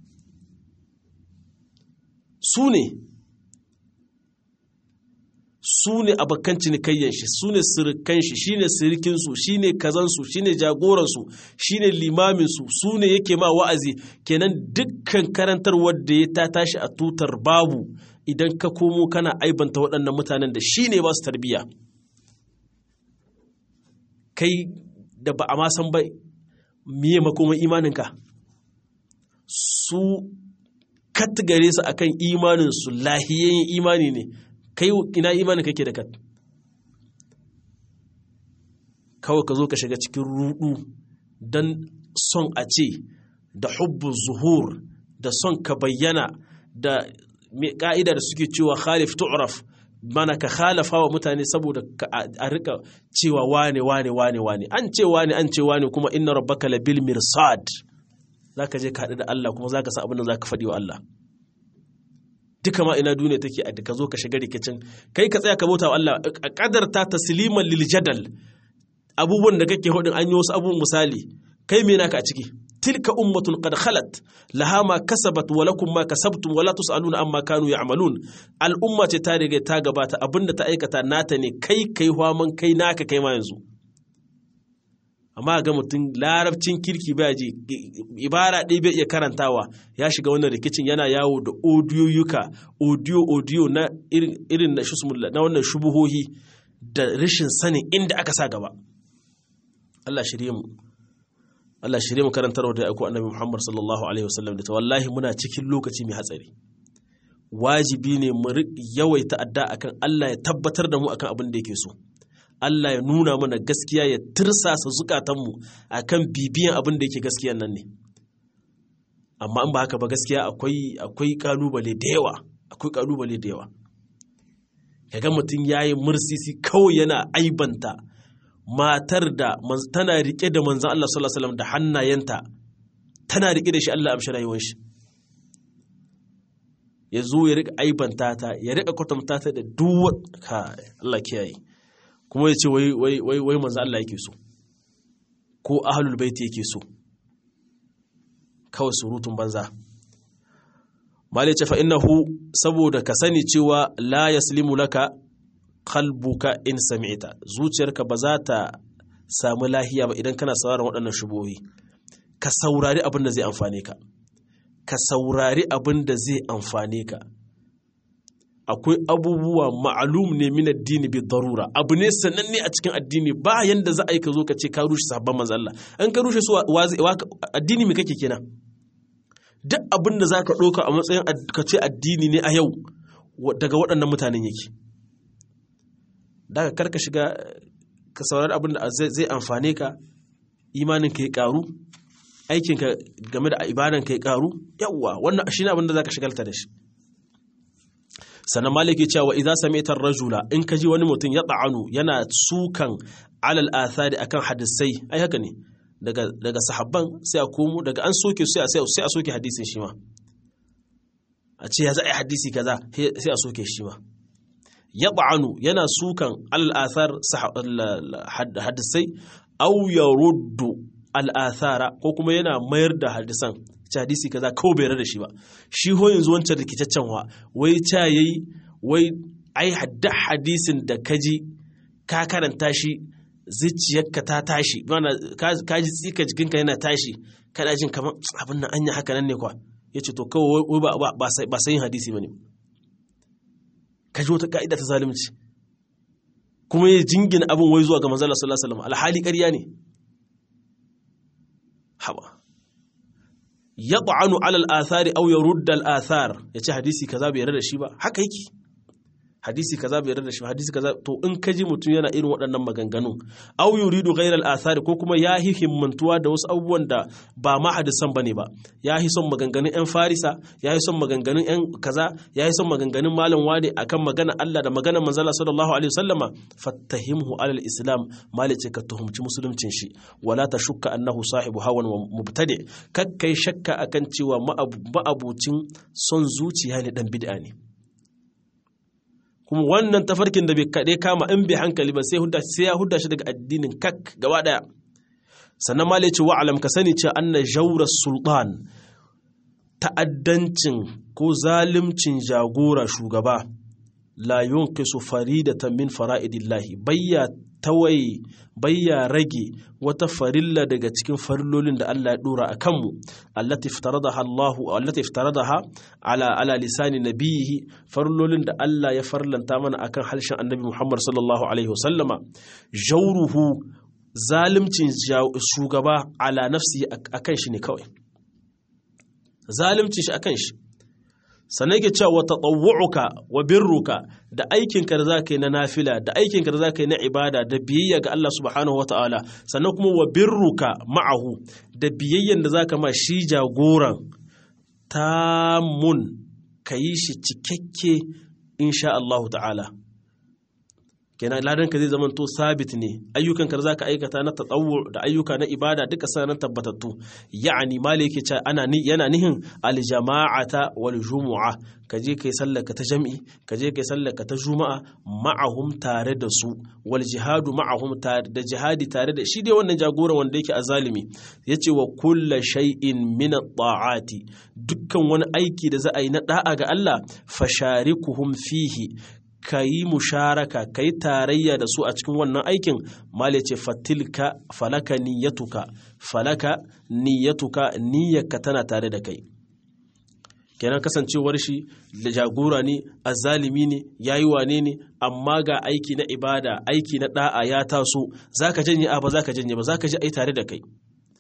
su ne su ne abokan cinikayyan shi su ne sirikan shi shi ne sirikinsu shi ne kazansu shi ne jagoransu shi ne limaminsu su ne yake ma wa'azi kenan dukkan karantar wadda ya ta tashi a tutar babu idan ka komo kana aibanta waɗannan mutanen da shi ne ba su tarbiyya kai da ba a ma san ba miye makoman imaninka su katgare su akan imaninsu lahiyayyen imani ne kai ina imanin kake da kat kawai ka zo ka shiga cikin rudu don son a ce da hubbu zuhur da son ka bayyana da ka'ida da suke cewa khalif tu'raf mana ka khalafa wa mutane saboda a rika cewa wane wane wane wane an ce wane an ce wane kuma inna rabbaka labil mirsad zaka je ka haɗu da Allah kuma zaka san abin da zaka faɗi wa Allah duka ma ina duniya take a ka zo ka shiga rikicin kai ka tsaya ka bauta wa Allah a kadarta tasliman lil jadal abubuwan da kake hudin an yi wasu abubuwan misali kai me naka a ciki tilka ummatun qad khalat laha ma kasabat wa lakum ma kasabtum wa la tusaluna amma kanu ya'malun al'umma ce ta riga ta gabata abinda ta aikata nata ne kai kai hwaman kai naka kai ma yanzu amma ga mutum larabcin kirki ba ji ibara ɗaya bai iya karantawa ya shiga wannan rikicin yana yawo da odiyoyuka odiyo odiyo na irin na na wannan shubuhohi da rashin sanin inda aka sa gaba Allah shirye mu Allah shirye mu karantarwa da aiko annabi Muhammad sallallahu alaihi wasallam da ta wallahi muna cikin lokaci mai hatsari wajibi ne mu yawaita adda akan Allah ya tabbatar da mu akan abin da yake so Allah ya nuna mana gaskiya ya tirsasa zukatanmu akan bibiyan abin da yake gaskiyan nan ne amma in ba haka ba gaskiya akwai akwai kalubale da yawa akwai kalubale da yawa kaga mutum yayi mursisi kawai yana aibanta matar da tana rike da manzon Allah sallallahu alaihi wasallam da hannayenta tana rike da shi Allah amshi rayuwar shi ya zo ya rika aibanta ta ya rika kwatanta ta da duwa ka Allah kiyaye kuma ya ce wai wai wai wai manzo Allah yake so ko ahlul bait yake so kawai surutun banza mali ce fa innahu saboda ka sani cewa la yaslimu laka qalbuka in sami'ta zuciyarka ba za ta samu lahiya ba idan kana sauraron waɗannan shubohi ka saurari abin da zai amfane ka ka saurari abin da zai amfane ka akwai abubuwa ma'alum ne min addini bi darura abu ne sananne a cikin addini ba yanda za a yi ka zo ka ce ka rushe sahabban manzo Allah an ka rushe su addini me kake kenan duk abin da zaka ɗauka a matsayin ka ce addini ne a yau daga waɗannan mutanen yake daga karka shiga ka saurari abin da zai amfane ka imanin ka ya karu aikinka game da ibadan ka ya karu yawwa wannan shine abin da zaka shigalta da shi sannan maliki cewa idza sami'ta rajula in ka ji wani mutum ya ta'anu yana sukan alal athari akan hadisai ai haka ne daga daga sahabban sai a komo daga an soke sai a sai a soke hadisin shi ma a ce ya za a yi hadisi kaza sai a soke shi ma ya ta'anu yana sukan alal athar hadisai au ya ruddu al'athara ko kuma yana mayar da hadisan ci hadisi kaza kawai bai da shi ba shi ho yanzu wancan rikicaccen wa wai ca yayi wai ai hadda hadisin da kaji ka karanta shi zuciyarka ta tashi mana ka ji tsika jikinka yana tashi kana jin kamar abin nan anya haka nan ne kwa yace to kawai wai ba ba sayin hadisi bane ka ji wata ka'ida ta zalunci kuma ya jingina abin wai zuwa ga manzon sallallahu alaihi wasallam alhali ƙarya ne haba ya ta'anu alal athari au ya rudda al athar ya ce hadisi kaza bai yarda da shi ba haka yake hadisi kaza bai yarda da shi ba hadisi kaza to in ka ji mutum yana irin waɗannan maganganu au yuridu ghayra al athari ko kuma ya hi himmantuwa da wasu abubuwan da ba ma hadisan bane ba ya hi son maganganun yan farisa ya hi son maganganun yan kaza ya hi son maganganun malam wani akan magana Allah da magana manzala sallallahu alaihi wasallama fattahimhu alal islam malice ka tuhumci musuluncin shi wala ta shukka annahu sahibu hawan wa mubtadi kakkai shakka akan cewa ma'abucin son zuciya ne dan bid'a ne kuma wannan tafarkin da bai kaɗe kama in bai hankali ba sai ya hudda shi daga addinin kak gaba ɗaya sannan ma ce wa'alam ka sani ce anna jawra sultan ta'addancin ko zalimcin jagora shugaba la yunqisu faridatan min fara'idillahi bayya tawaye bayya rage wata farilla daga cikin farillolin da Allah ya dora a kanmu allati iftaradaha Allahu allati iftaradaha ala ala lisani nabiyihi farillolin da Allah ya farlanta mana akan harshen Annabi Muhammad sallallahu alaihi wasallama jawruhu zalimcin shugaba ala nafsi akan shi ne kawai zalimcin shi akan shi sannan yake cewa wata tsawu'uka wa birruka da aikinka da za ka yi na nafila da aikinka da za ka yi na ibada da biyayya ga Allah subhanahu wa ta'ala sannan kuma wa birruka ma'ahu da biyayyan da za ka ma shi jagoran tamun ka yi shi cikakke insha Allah ta'ala kenan ladan ka zai zama to sabit ne ayyukan ka zaka aikata na tatawwu da ayyuka na ibada duka sanan tabbatattu ya'ani mali yake cewa ana ni yana nihin al jama'ata wal jumu'a ka je kai sallarka ta jami'i ka je kai sallarka ta juma'a ma'ahum tare da su wal jihadu ma'ahum tare da jihadi tare da shi dai wannan jagoran wanda yake azalimi yace wa kullu shay'in min at-ta'ati dukkan wani aiki da za a yi na da'a ga Allah fasharikuhum fihi ka yi musharaka ka yi tarayya da su a cikin wannan aikin mali ce fatilka falaka niyyatuka falaka niyyatuka niyyarka tana tare da kai kenan kasancewar shi da jagora ne azalimi ne yayi wane ne amma ga aiki na ibada aiki na da'a ya taso zaka janye a ba zaka janye ba zaka ji ai tare da kai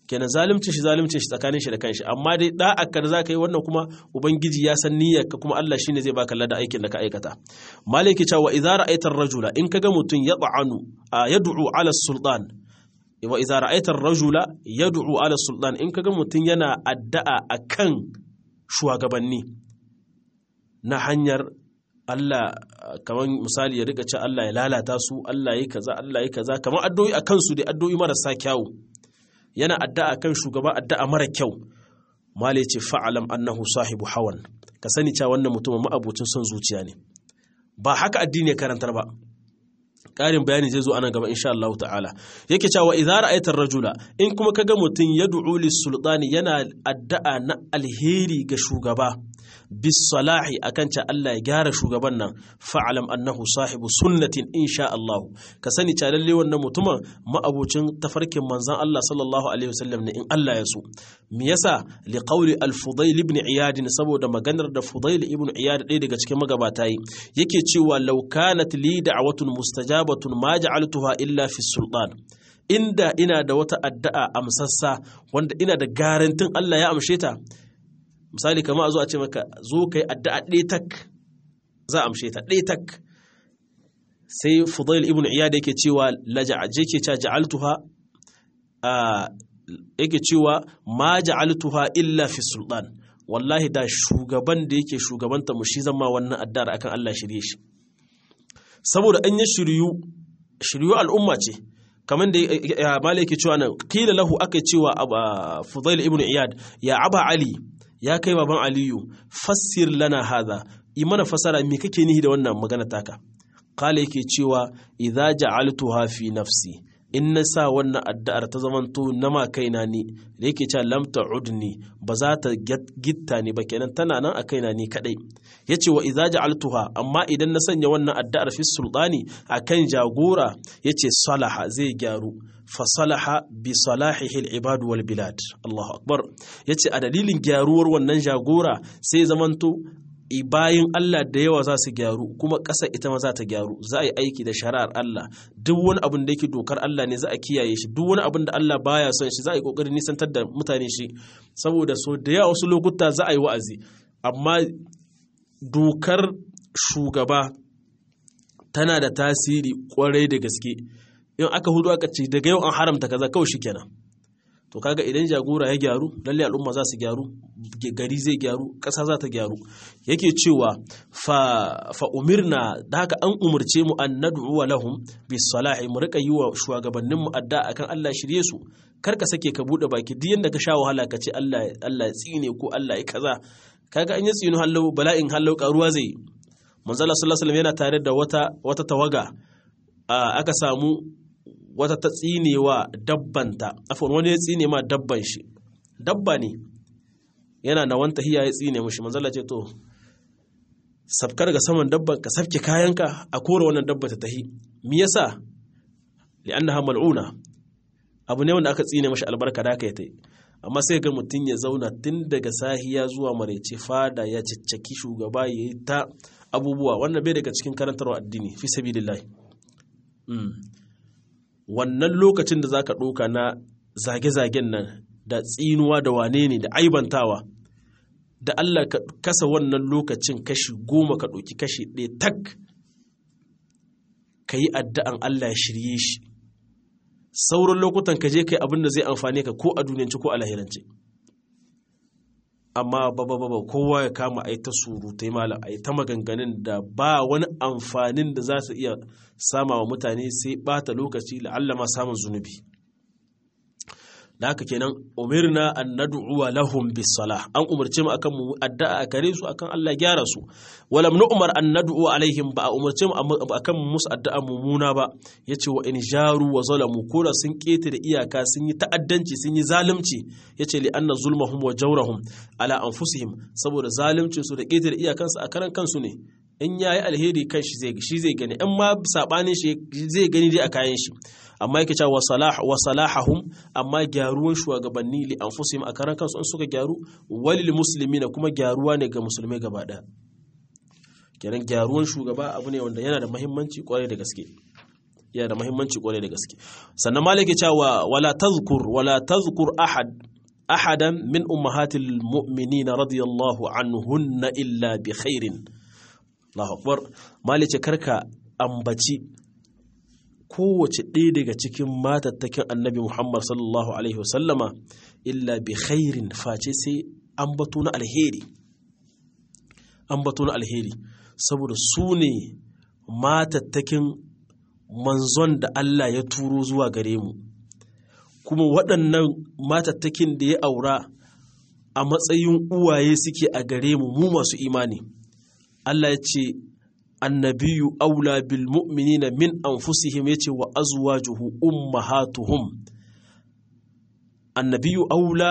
kenan zalimcin shi zalimcin shi tsakanin shi da kanshi amma dai da'akka da zaka yi wannan kuma ubangiji ya san niyyarka kuma Allah shine zai baka lada aikin da ka aikata maliki cewa idza ra'aita ar-rajula in kaga mutun yad'anu yad'u ala sultan wa idza ra'aita ar-rajula yad'u ala sultan in kaga mutun yana addu'a akan shugabanni na hanyar Allah kamar misali ya rika ce Allah ya lalata su Allah ya kaza Allah ya kaza kamar addu'o'i akan su dai addu'o'i marasa kyawu yana addu'a kan shugaba addu'a mara kyau mala ce fa'alam annahu sahibu hawan ka sani cewa wannan mutumin ma'abucin son zuciya ne ba haka addini ya karantar ba ƙarin bayani zai zo anan gaba insha Allah ta'ala yake cewa idza ra'aita rajula in kuma kaga mutum yad'u lis-sultani yana addu'a na alheri ga shugaba bis salahi akan ce Allah ya gyara shugaban nan fa'alam annahu sahibu sunnatin insha Allah ka sani cewa lalle wannan mutumin ma'abucin tafarkin manzon Allah sallallahu alaihi wasallam ne in Allah ya so me yasa li qawli al-fudail ibn iyad saboda maganar da fudail ibn iyad ɗaya daga cikin magabata yi yake cewa law kanat li da'watun mustajabatun ma ja'altuha illa fi sultan inda ina da wata addu'a amsassa wanda ina da garantin Allah ya amshe ta misali kama a zo a ce maka zo ka yi addu'a ɗaya tak za a amshe ta ɗaya tak sai fudail ibn iyad yake cewa lajaje ke cewa ja'altuha yake cewa ma ja'altuha illa fi sultan wallahi da shugaban da yake shugabanta mu shi zama wannan addu'ar akan Allah shirye shi saboda an yi shiryu shiryu al'umma ce kamar da malai yake cewa nan kila lahu aka cewa fudail ibn iyad ya aba ali ya kai baban aliyu fassir lana hadha yi mana fasara me kake nihi da wannan magana taka kala yake cewa idza ja'altuha fi nafsi in na sa wannan addu'ar ta zamanto na ma kaina ne da yake cewa lam ta'udni ba za ta gitta ni ba kenan tana nan a kaina ni kadai yace wa idza ja'altuha amma idan na sanya wannan addu'ar fi sultani akan jagora yace salaha zai gyaru fa salaha bi salahihi al-ibad wal bilad Allahu akbar yace a dalilin gyaruwar wannan jagora sai zamanto bayan Allah da yawa za su gyaru kuma ƙasa ita ma za ta gyaru za a yi aiki da shari'ar Allah duk wani abin da yake dokar Allah ne za a kiyaye shi duk wani abin da Allah baya son shi za a yi ƙoƙarin nisantar da mutane shi saboda so da yawa wasu lokuta za a yi wa'azi amma dokar shugaba tana da tasiri kwarai da gaske in aka hudu aka ce daga yau an haramta kaza kawai shi kenan to kaga idan jagora ya gyaru lalle al'umma za su gyaru gari zai gyaru ƙasa za ta gyaru yake cewa fa, fa umirna da haka an umarce mu an nad'u lahum bis salahi mu rika yi wa shugabannin mu adda akan Allah shirye su kar ka sake ka bude baki duk yanda ka sha wahala ka ce Allah Allah ya tsine ko Allah ya kaza kaga an yi tsino hallau bala'in hallau karuwa zai manzala sallallahu alaihi yana tare da wata wata tawaga aka samu wata ta tsinewa dabbanta afon wani ya tsine ma dabban shi dabba ne yana na wanta hiya ya tsine mushi manzala ce to sabkar ga saman dabban ka sabke kayanka a kore wannan dabba ta tahi me yasa li'annaha mal'una abu ne wanda aka tsine mashi albarka da aka yi tai amma sai ga mutum ya zauna tun daga sahiya zuwa maraice fada ya ciccaki shugaba ya yi ta abubuwa wannan bai daga cikin karantarwa addini fi sabilillahi wannan lokacin da zaka ɗauka na zage-zagen nan da tsinuwa da wane ne da aibantawa da Allah ka kasa wannan lokacin kashi goma ka ɗauki kashi ɗaya tak ka yi addu'an Allah ya shirye shi sauran lokutan ka je kai abin da zai amfane ka ko a duniyance ko a lahirance amma baba baba kowa ya kama a yi ta surutai malam a yi ta maganganun da ba wani amfanin da za su iya sama wa mutane sai bata lokaci la'allama samun zunubi da haka kenan umirna an nad'uwa lahum bis salah an umarce mu akan mu addu'a a kare su akan Allah gyara su walam nu'mar an nad'u alaihim ba a umarce mu akan mu musu addu'a mumuna ba yace wa in jaru wa zalamu koda sun kete da iyaka sun yi ta'addanci sun yi zalunci yace li anna zulmahum wa jawrahum ala anfusihim saboda zaluncin su da kete da iyakansu a karan kansu ne in yayi alheri kan shi zai shi zai gani in ma sabanin shi zai gani dai a kayan shi amma yake cewa salah wa salahahum amma gyaruwan shugabanni li anfusihim a karan kansu in suka gyaru walil muslimina kuma gyaruwa ne ga musulmai gaba daya kenan gyaruwan shugaba abu ne wanda yana da muhimmanci kwarai da gaske yana da muhimmanci kwarai da gaske sannan malaki cewa wala tazkur wala tazkur ahad ahadan min ummahatil mu'minina radiyallahu anhunna illa bi khairin Allahu akbar malice karka ambaci kowace ɗaya daga cikin matattakin annabi Muhammad sallallahu alaihi wasallama illa bi khairin face sai ambato na alheri ambato na alheri saboda su ne matattakin manzon da Allah ya turo zuwa gare mu kuma waɗannan matattakin da ya aura a matsayin uwaye suke a gare mu mu masu imani Allah ya ce annabiyu aula bil mu'minina min anfusihim yace wa azwajuhu ummahatuhum annabiyu aula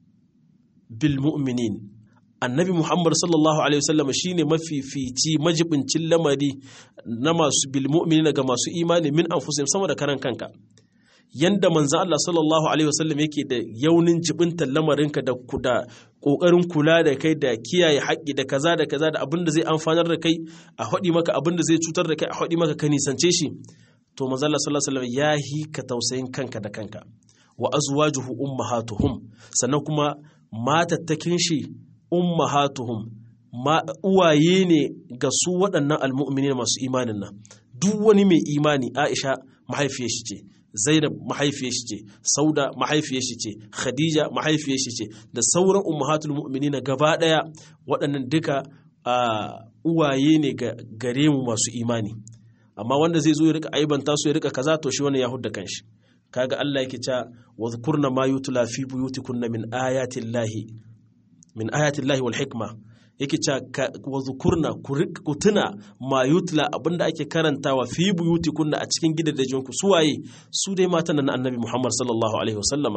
bil mu'minin annabi Muhammad sallallahu alaihi wasallam shine mafifici majibincin lamari na masu bil mu'minina ga masu imani min anfusihim sama da karan kanka yanda manzan Allah sallallahu Alaihi wasallam yake da yaunin jibintar lamarinka da da ƙoƙarin kula da kai da kiyaye haƙƙi da kaza da kaza da abin da zai amfanar da kai a haɗi maka abin da zai cutar da kai a haɗi maka ka nisance shi to manzan Allah sallallahu Alaihi wasallam ya hi ka tausayin kanka da kanka wa azwajuhu ummahatuhum sannan kuma matattakin shi ummahatuhum ma uwaye ne ga su waɗannan almu'minin masu imanin nan duk wani mai imani Aisha mahaifiyar shi ce Zainab mahaifiyar shi ce, Sauda mahaifiyar shi ce, Khadija mahaifiyar shi ce, da sauran ummahatul mu'minina gaba ɗaya waɗannan duka uwaye ne ga gare mu masu imani. Amma wanda zai zo ya rika aibanta su ya rika kaza to shi wannan ya hudda kanshi. Kaga Allah yake cewa wa zkurna ma yutla fi buyutikunna min ayatillahi min ayatillahi wal hikma yake cewa wa zukurna ku tuna ma yutla abinda ake karantawa fi buyuti kunna a cikin gidajen ku suwaye su dai matan nan annabi Muhammad sallallahu alaihi wasallama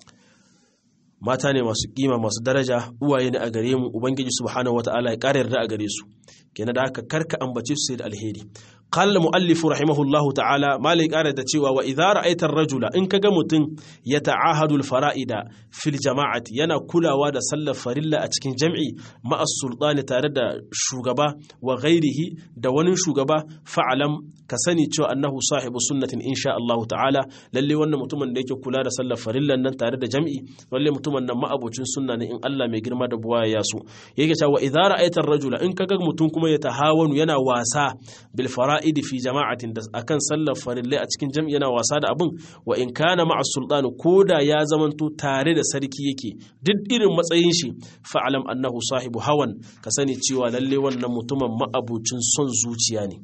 mata ne masu kima masu daraja uwaye ne a gare mu ubangiji subhanahu wataala ya kare yarda a gare su kenan da haka karka ambace su sai da alheri qala muallifu rahimahullahu ta'ala malai kare da cewa wa idza ra'aita ar-rajula in kaga mutum ya ta'ahadu al-fara'ida fil jama'ati yana kulawa da sallar farilla a cikin jam'i ma'a sultani tare da shugaba wa ghairihi da wani shugaba fa'alam ka sani cewa annahu sahibu sunnatin insha Allah ta'ala lalle wannan mutumin da yake kula da sallar farillan nan tare da jam'i lalle mutumin nan ma'abocin sunna ne in Allah mai girma da buwaya ya so yake cewa idza ra'aita ar-rajula in kaga mutum kuma ya tahawanu yana wasa bil fara'id fi jama'atin da akan sallar farillai a cikin jam'i yana wasa da abin wa in kana ma'a sultani koda ya zamanto tare da sarki yake duk irin matsayin shi fa'alam annahu sahibu hawan ka sani cewa lalle wannan mutumin ma'abucin son zuciya ne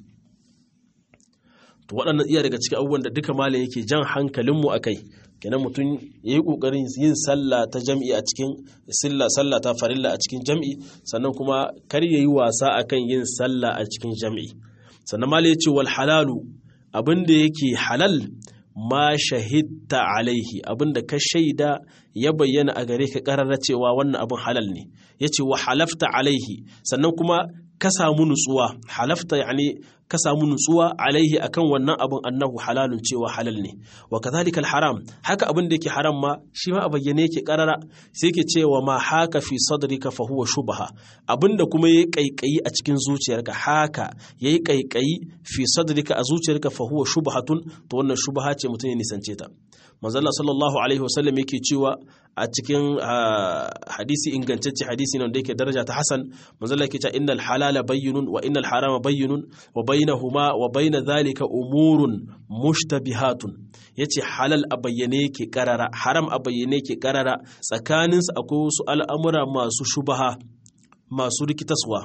to waɗannan iya daga cikin abubuwan da duka malam yake jan hankalinmu a kai kenan mutum ya yi ƙoƙarin yin sallah ta jam'i a cikin silla sallah ta farilla a cikin jam'i sannan kuma kar ya yi wasa akan yin sallah a cikin jam'i sannan malam ya ce wal halalu abin da yake halal ma shahidta alaihi abin da ka shaida ya bayyana a gare ka ƙararra cewa wannan abin halal ne ya ce wa halafta alaihi sannan kuma ka samu nutsuwa halafta yani ka samu nutsuwa alaihi akan wannan abin annahu halalun cewa halal ne wa kadhalika haram haka abin da yake haram ma shi ma a bayyane yake karara sai yake cewa ma haka fi sadrika fa huwa shubha abinda kuma yayi kaikayi a cikin zuciyarka haka yayi kaikayi fi sadrika a zuciyarka fa huwa shubhatun to wannan shubha ce mutum ya nisance ta manzo Allah sallallahu alaihi wasallam yake cewa a cikin hadisi ingantacce hadisi ne da yake daraja ta hasan manzo Allah yake cewa innal halala bayyinun wa innal harama bayyinun wa bainahuma wa baina dhalika umurun mushtabihatun yace halal a bayyane yake karara haram a bayyane yake karara tsakanin su akwai wasu al'amura masu shubaha masu rikitaswa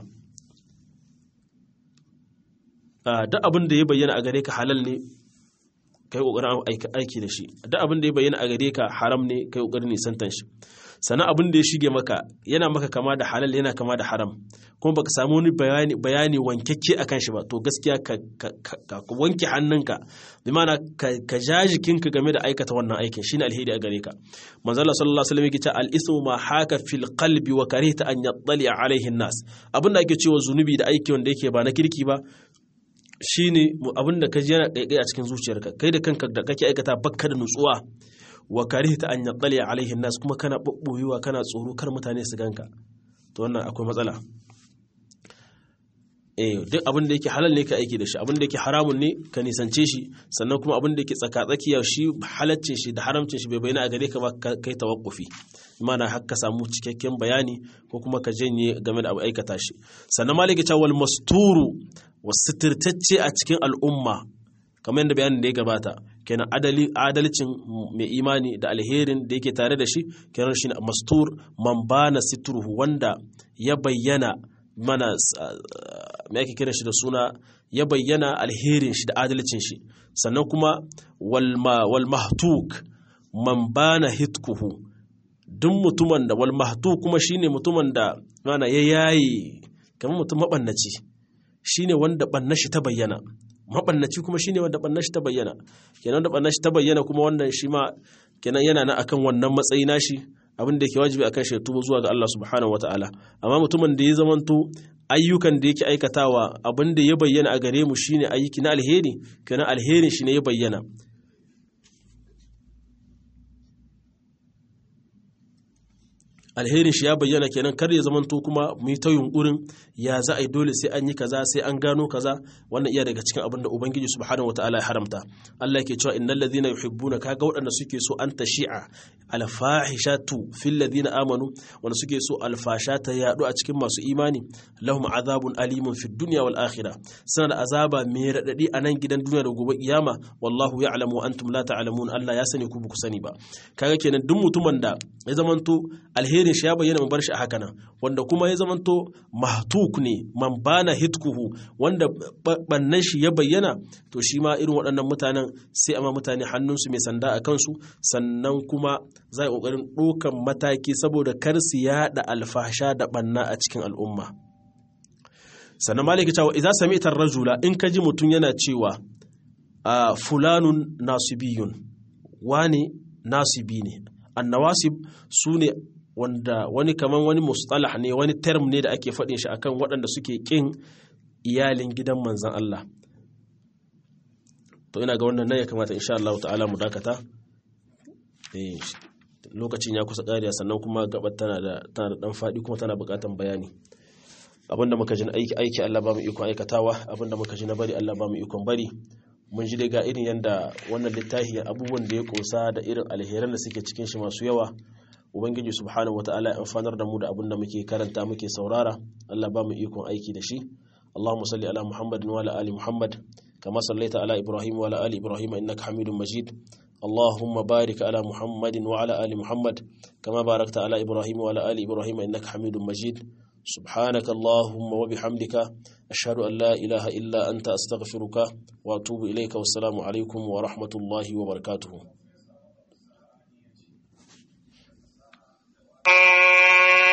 duk abin da ya bayyana a gare ka halal ne kai kokarin aiki da shi duk abin da ya bayyana a gare ka haram ne kai kokarin nisantan shi sannan abin da ya shige maka yana maka kama da halal yana kama da haram kuma baka samu wani bayani bayani wankakke akan shi ba to gaskiya ka, wanke hannunka bi ma'ana ka ja jikinka game da aikata wannan aikin shine alheri a gare ka manzo Allah sallallahu alaihi wasallam yake cewa al-ismu ma haka fil qalbi wa karihta an yattali alaihi nas abin da ake cewa zunubi da aiki wanda yake ba na kirki ba shine abin da ka ji yana kaikai a cikin zuciyarka kai da kanka da kake aikata bakka da nutsuwa wa karihta an yattali alaihi nas kuma kana babboyewa kana tsoro kar mutane su ganka to wannan akwai matsala eh duk abin da yake halal ne ka aiki da shi abin da yake haramun ne ka nisance shi sannan kuma abin da yake tsakatsakiya shi halaccin shi da haramcin shi bai bayyana a gare ka ba kai tawakkufi mana har ka samu cikakken bayani ko kuma ka janye game da abu aikata shi sannan maliki ta wal masturu wasitirtacce a cikin al'umma kamar yadda bayanin da ya gabata kenan adali adalcin mai imani da alherin da yake tare da shi kenan shi mastur man bana situruhu wanda ya bayyana mana me ake kiran shi da suna ya bayyana alherin shi da adalcin shi sannan kuma wal mahtuk man bana hitkuhu duk mutumin da wal mahtuk kuma shine mutumin da mana ya yayi kamar mutum mabannaci shine wanda banna shi ta bayyana mabannaci kuma shine wanda banna shi ta bayyana kenan wanda banna shi ta bayyana kuma wannan shi ma kenan yana na akan wannan matsayi nashi abin da yake wajibi akan shi tuba zuwa ga Allah subhanahu wataala amma mutumin da ya zamanto ayyukan da yake aikatawa abin da ya bayyana a gare mu shine ayyuki na alheri kenan alherin shi ne ya bayyana alherin shi ya bayyana kenan kar ya zamanto kuma mu yi ta yunkurin ya za a yi dole sai an yi kaza sai an gano kaza wannan iya daga cikin abin da ubangiji subhanahu wataala ya haramta Allah yake cewa innal ladhina yuhibbuna kaga waɗanda suke so an tashi'a alfahishatu fil ladhina amanu wanda suke so alfasha ta yadu a cikin masu imani lahum azabun alimun fid dunya wal akhirah suna da azaba mai radadi a nan gidan duniya da gobe kiyama wallahu ya'lamu wa antum la ta'lamun Allah ya sani ku ba ku sani ba kaga kenan duk mutumin da ya zamanto alherin shi ya bayyana mu bar shi a haka nan wanda kuma ya zamanto mahtuk ne man bana hitkuhu wanda bannan shi ya bayyana to shi ma irin waɗannan mutanen sai amma mutane hannunsu mai sanda a kansu sannan kuma za a ƙoƙarin ɗaukan mataki saboda kar su yaɗa alfasha da ɓanna a cikin al'umma sannan maliki cewa idan sami ita rajula in ka ji mutum yana cewa a fulanun nasibiyun wane nasibi ne annawasib su ne wanda wani kaman wani mustalah ne wani term ne da ake faɗin shi akan waɗanda suke ƙin iyalin gidan manzan Allah to ina ga wannan nan ya kamata insha Allah ta'ala mu dakata lokacin ya kusa ƙariya sannan kuma gabar tana da tana da dan faɗi kuma tana buƙatar bayani abinda muka ji aiki aiki Allah ba mu ikon aikatawa abinda muka ji na bari Allah ba mu ikon bari mun ji dai ga irin yanda wannan littafi abubuwan da ya kosa da irin alheran da suke cikin shi masu yawa ubangiji subhanahu wataala ya amfanar da mu da abin da muke karanta muke saurara Allah ba mu ikon aiki da shi Allahumma salli ala Muhammadin wa ala ali Muhammad kama sallaita ala Ibrahim wa ala ali Ibrahim innaka Hamidum Majid اللهم بارك على محمد وعلى آل محمد كما باركت على إبراهيم وعلى آل إبراهيم إنك حميد مجيد سبحانك اللهم وبحمدك أشهد أن لا إله إلا أنت أستغفرك وأتوب إليك والسلام عليكم ورحمة الله وبركاته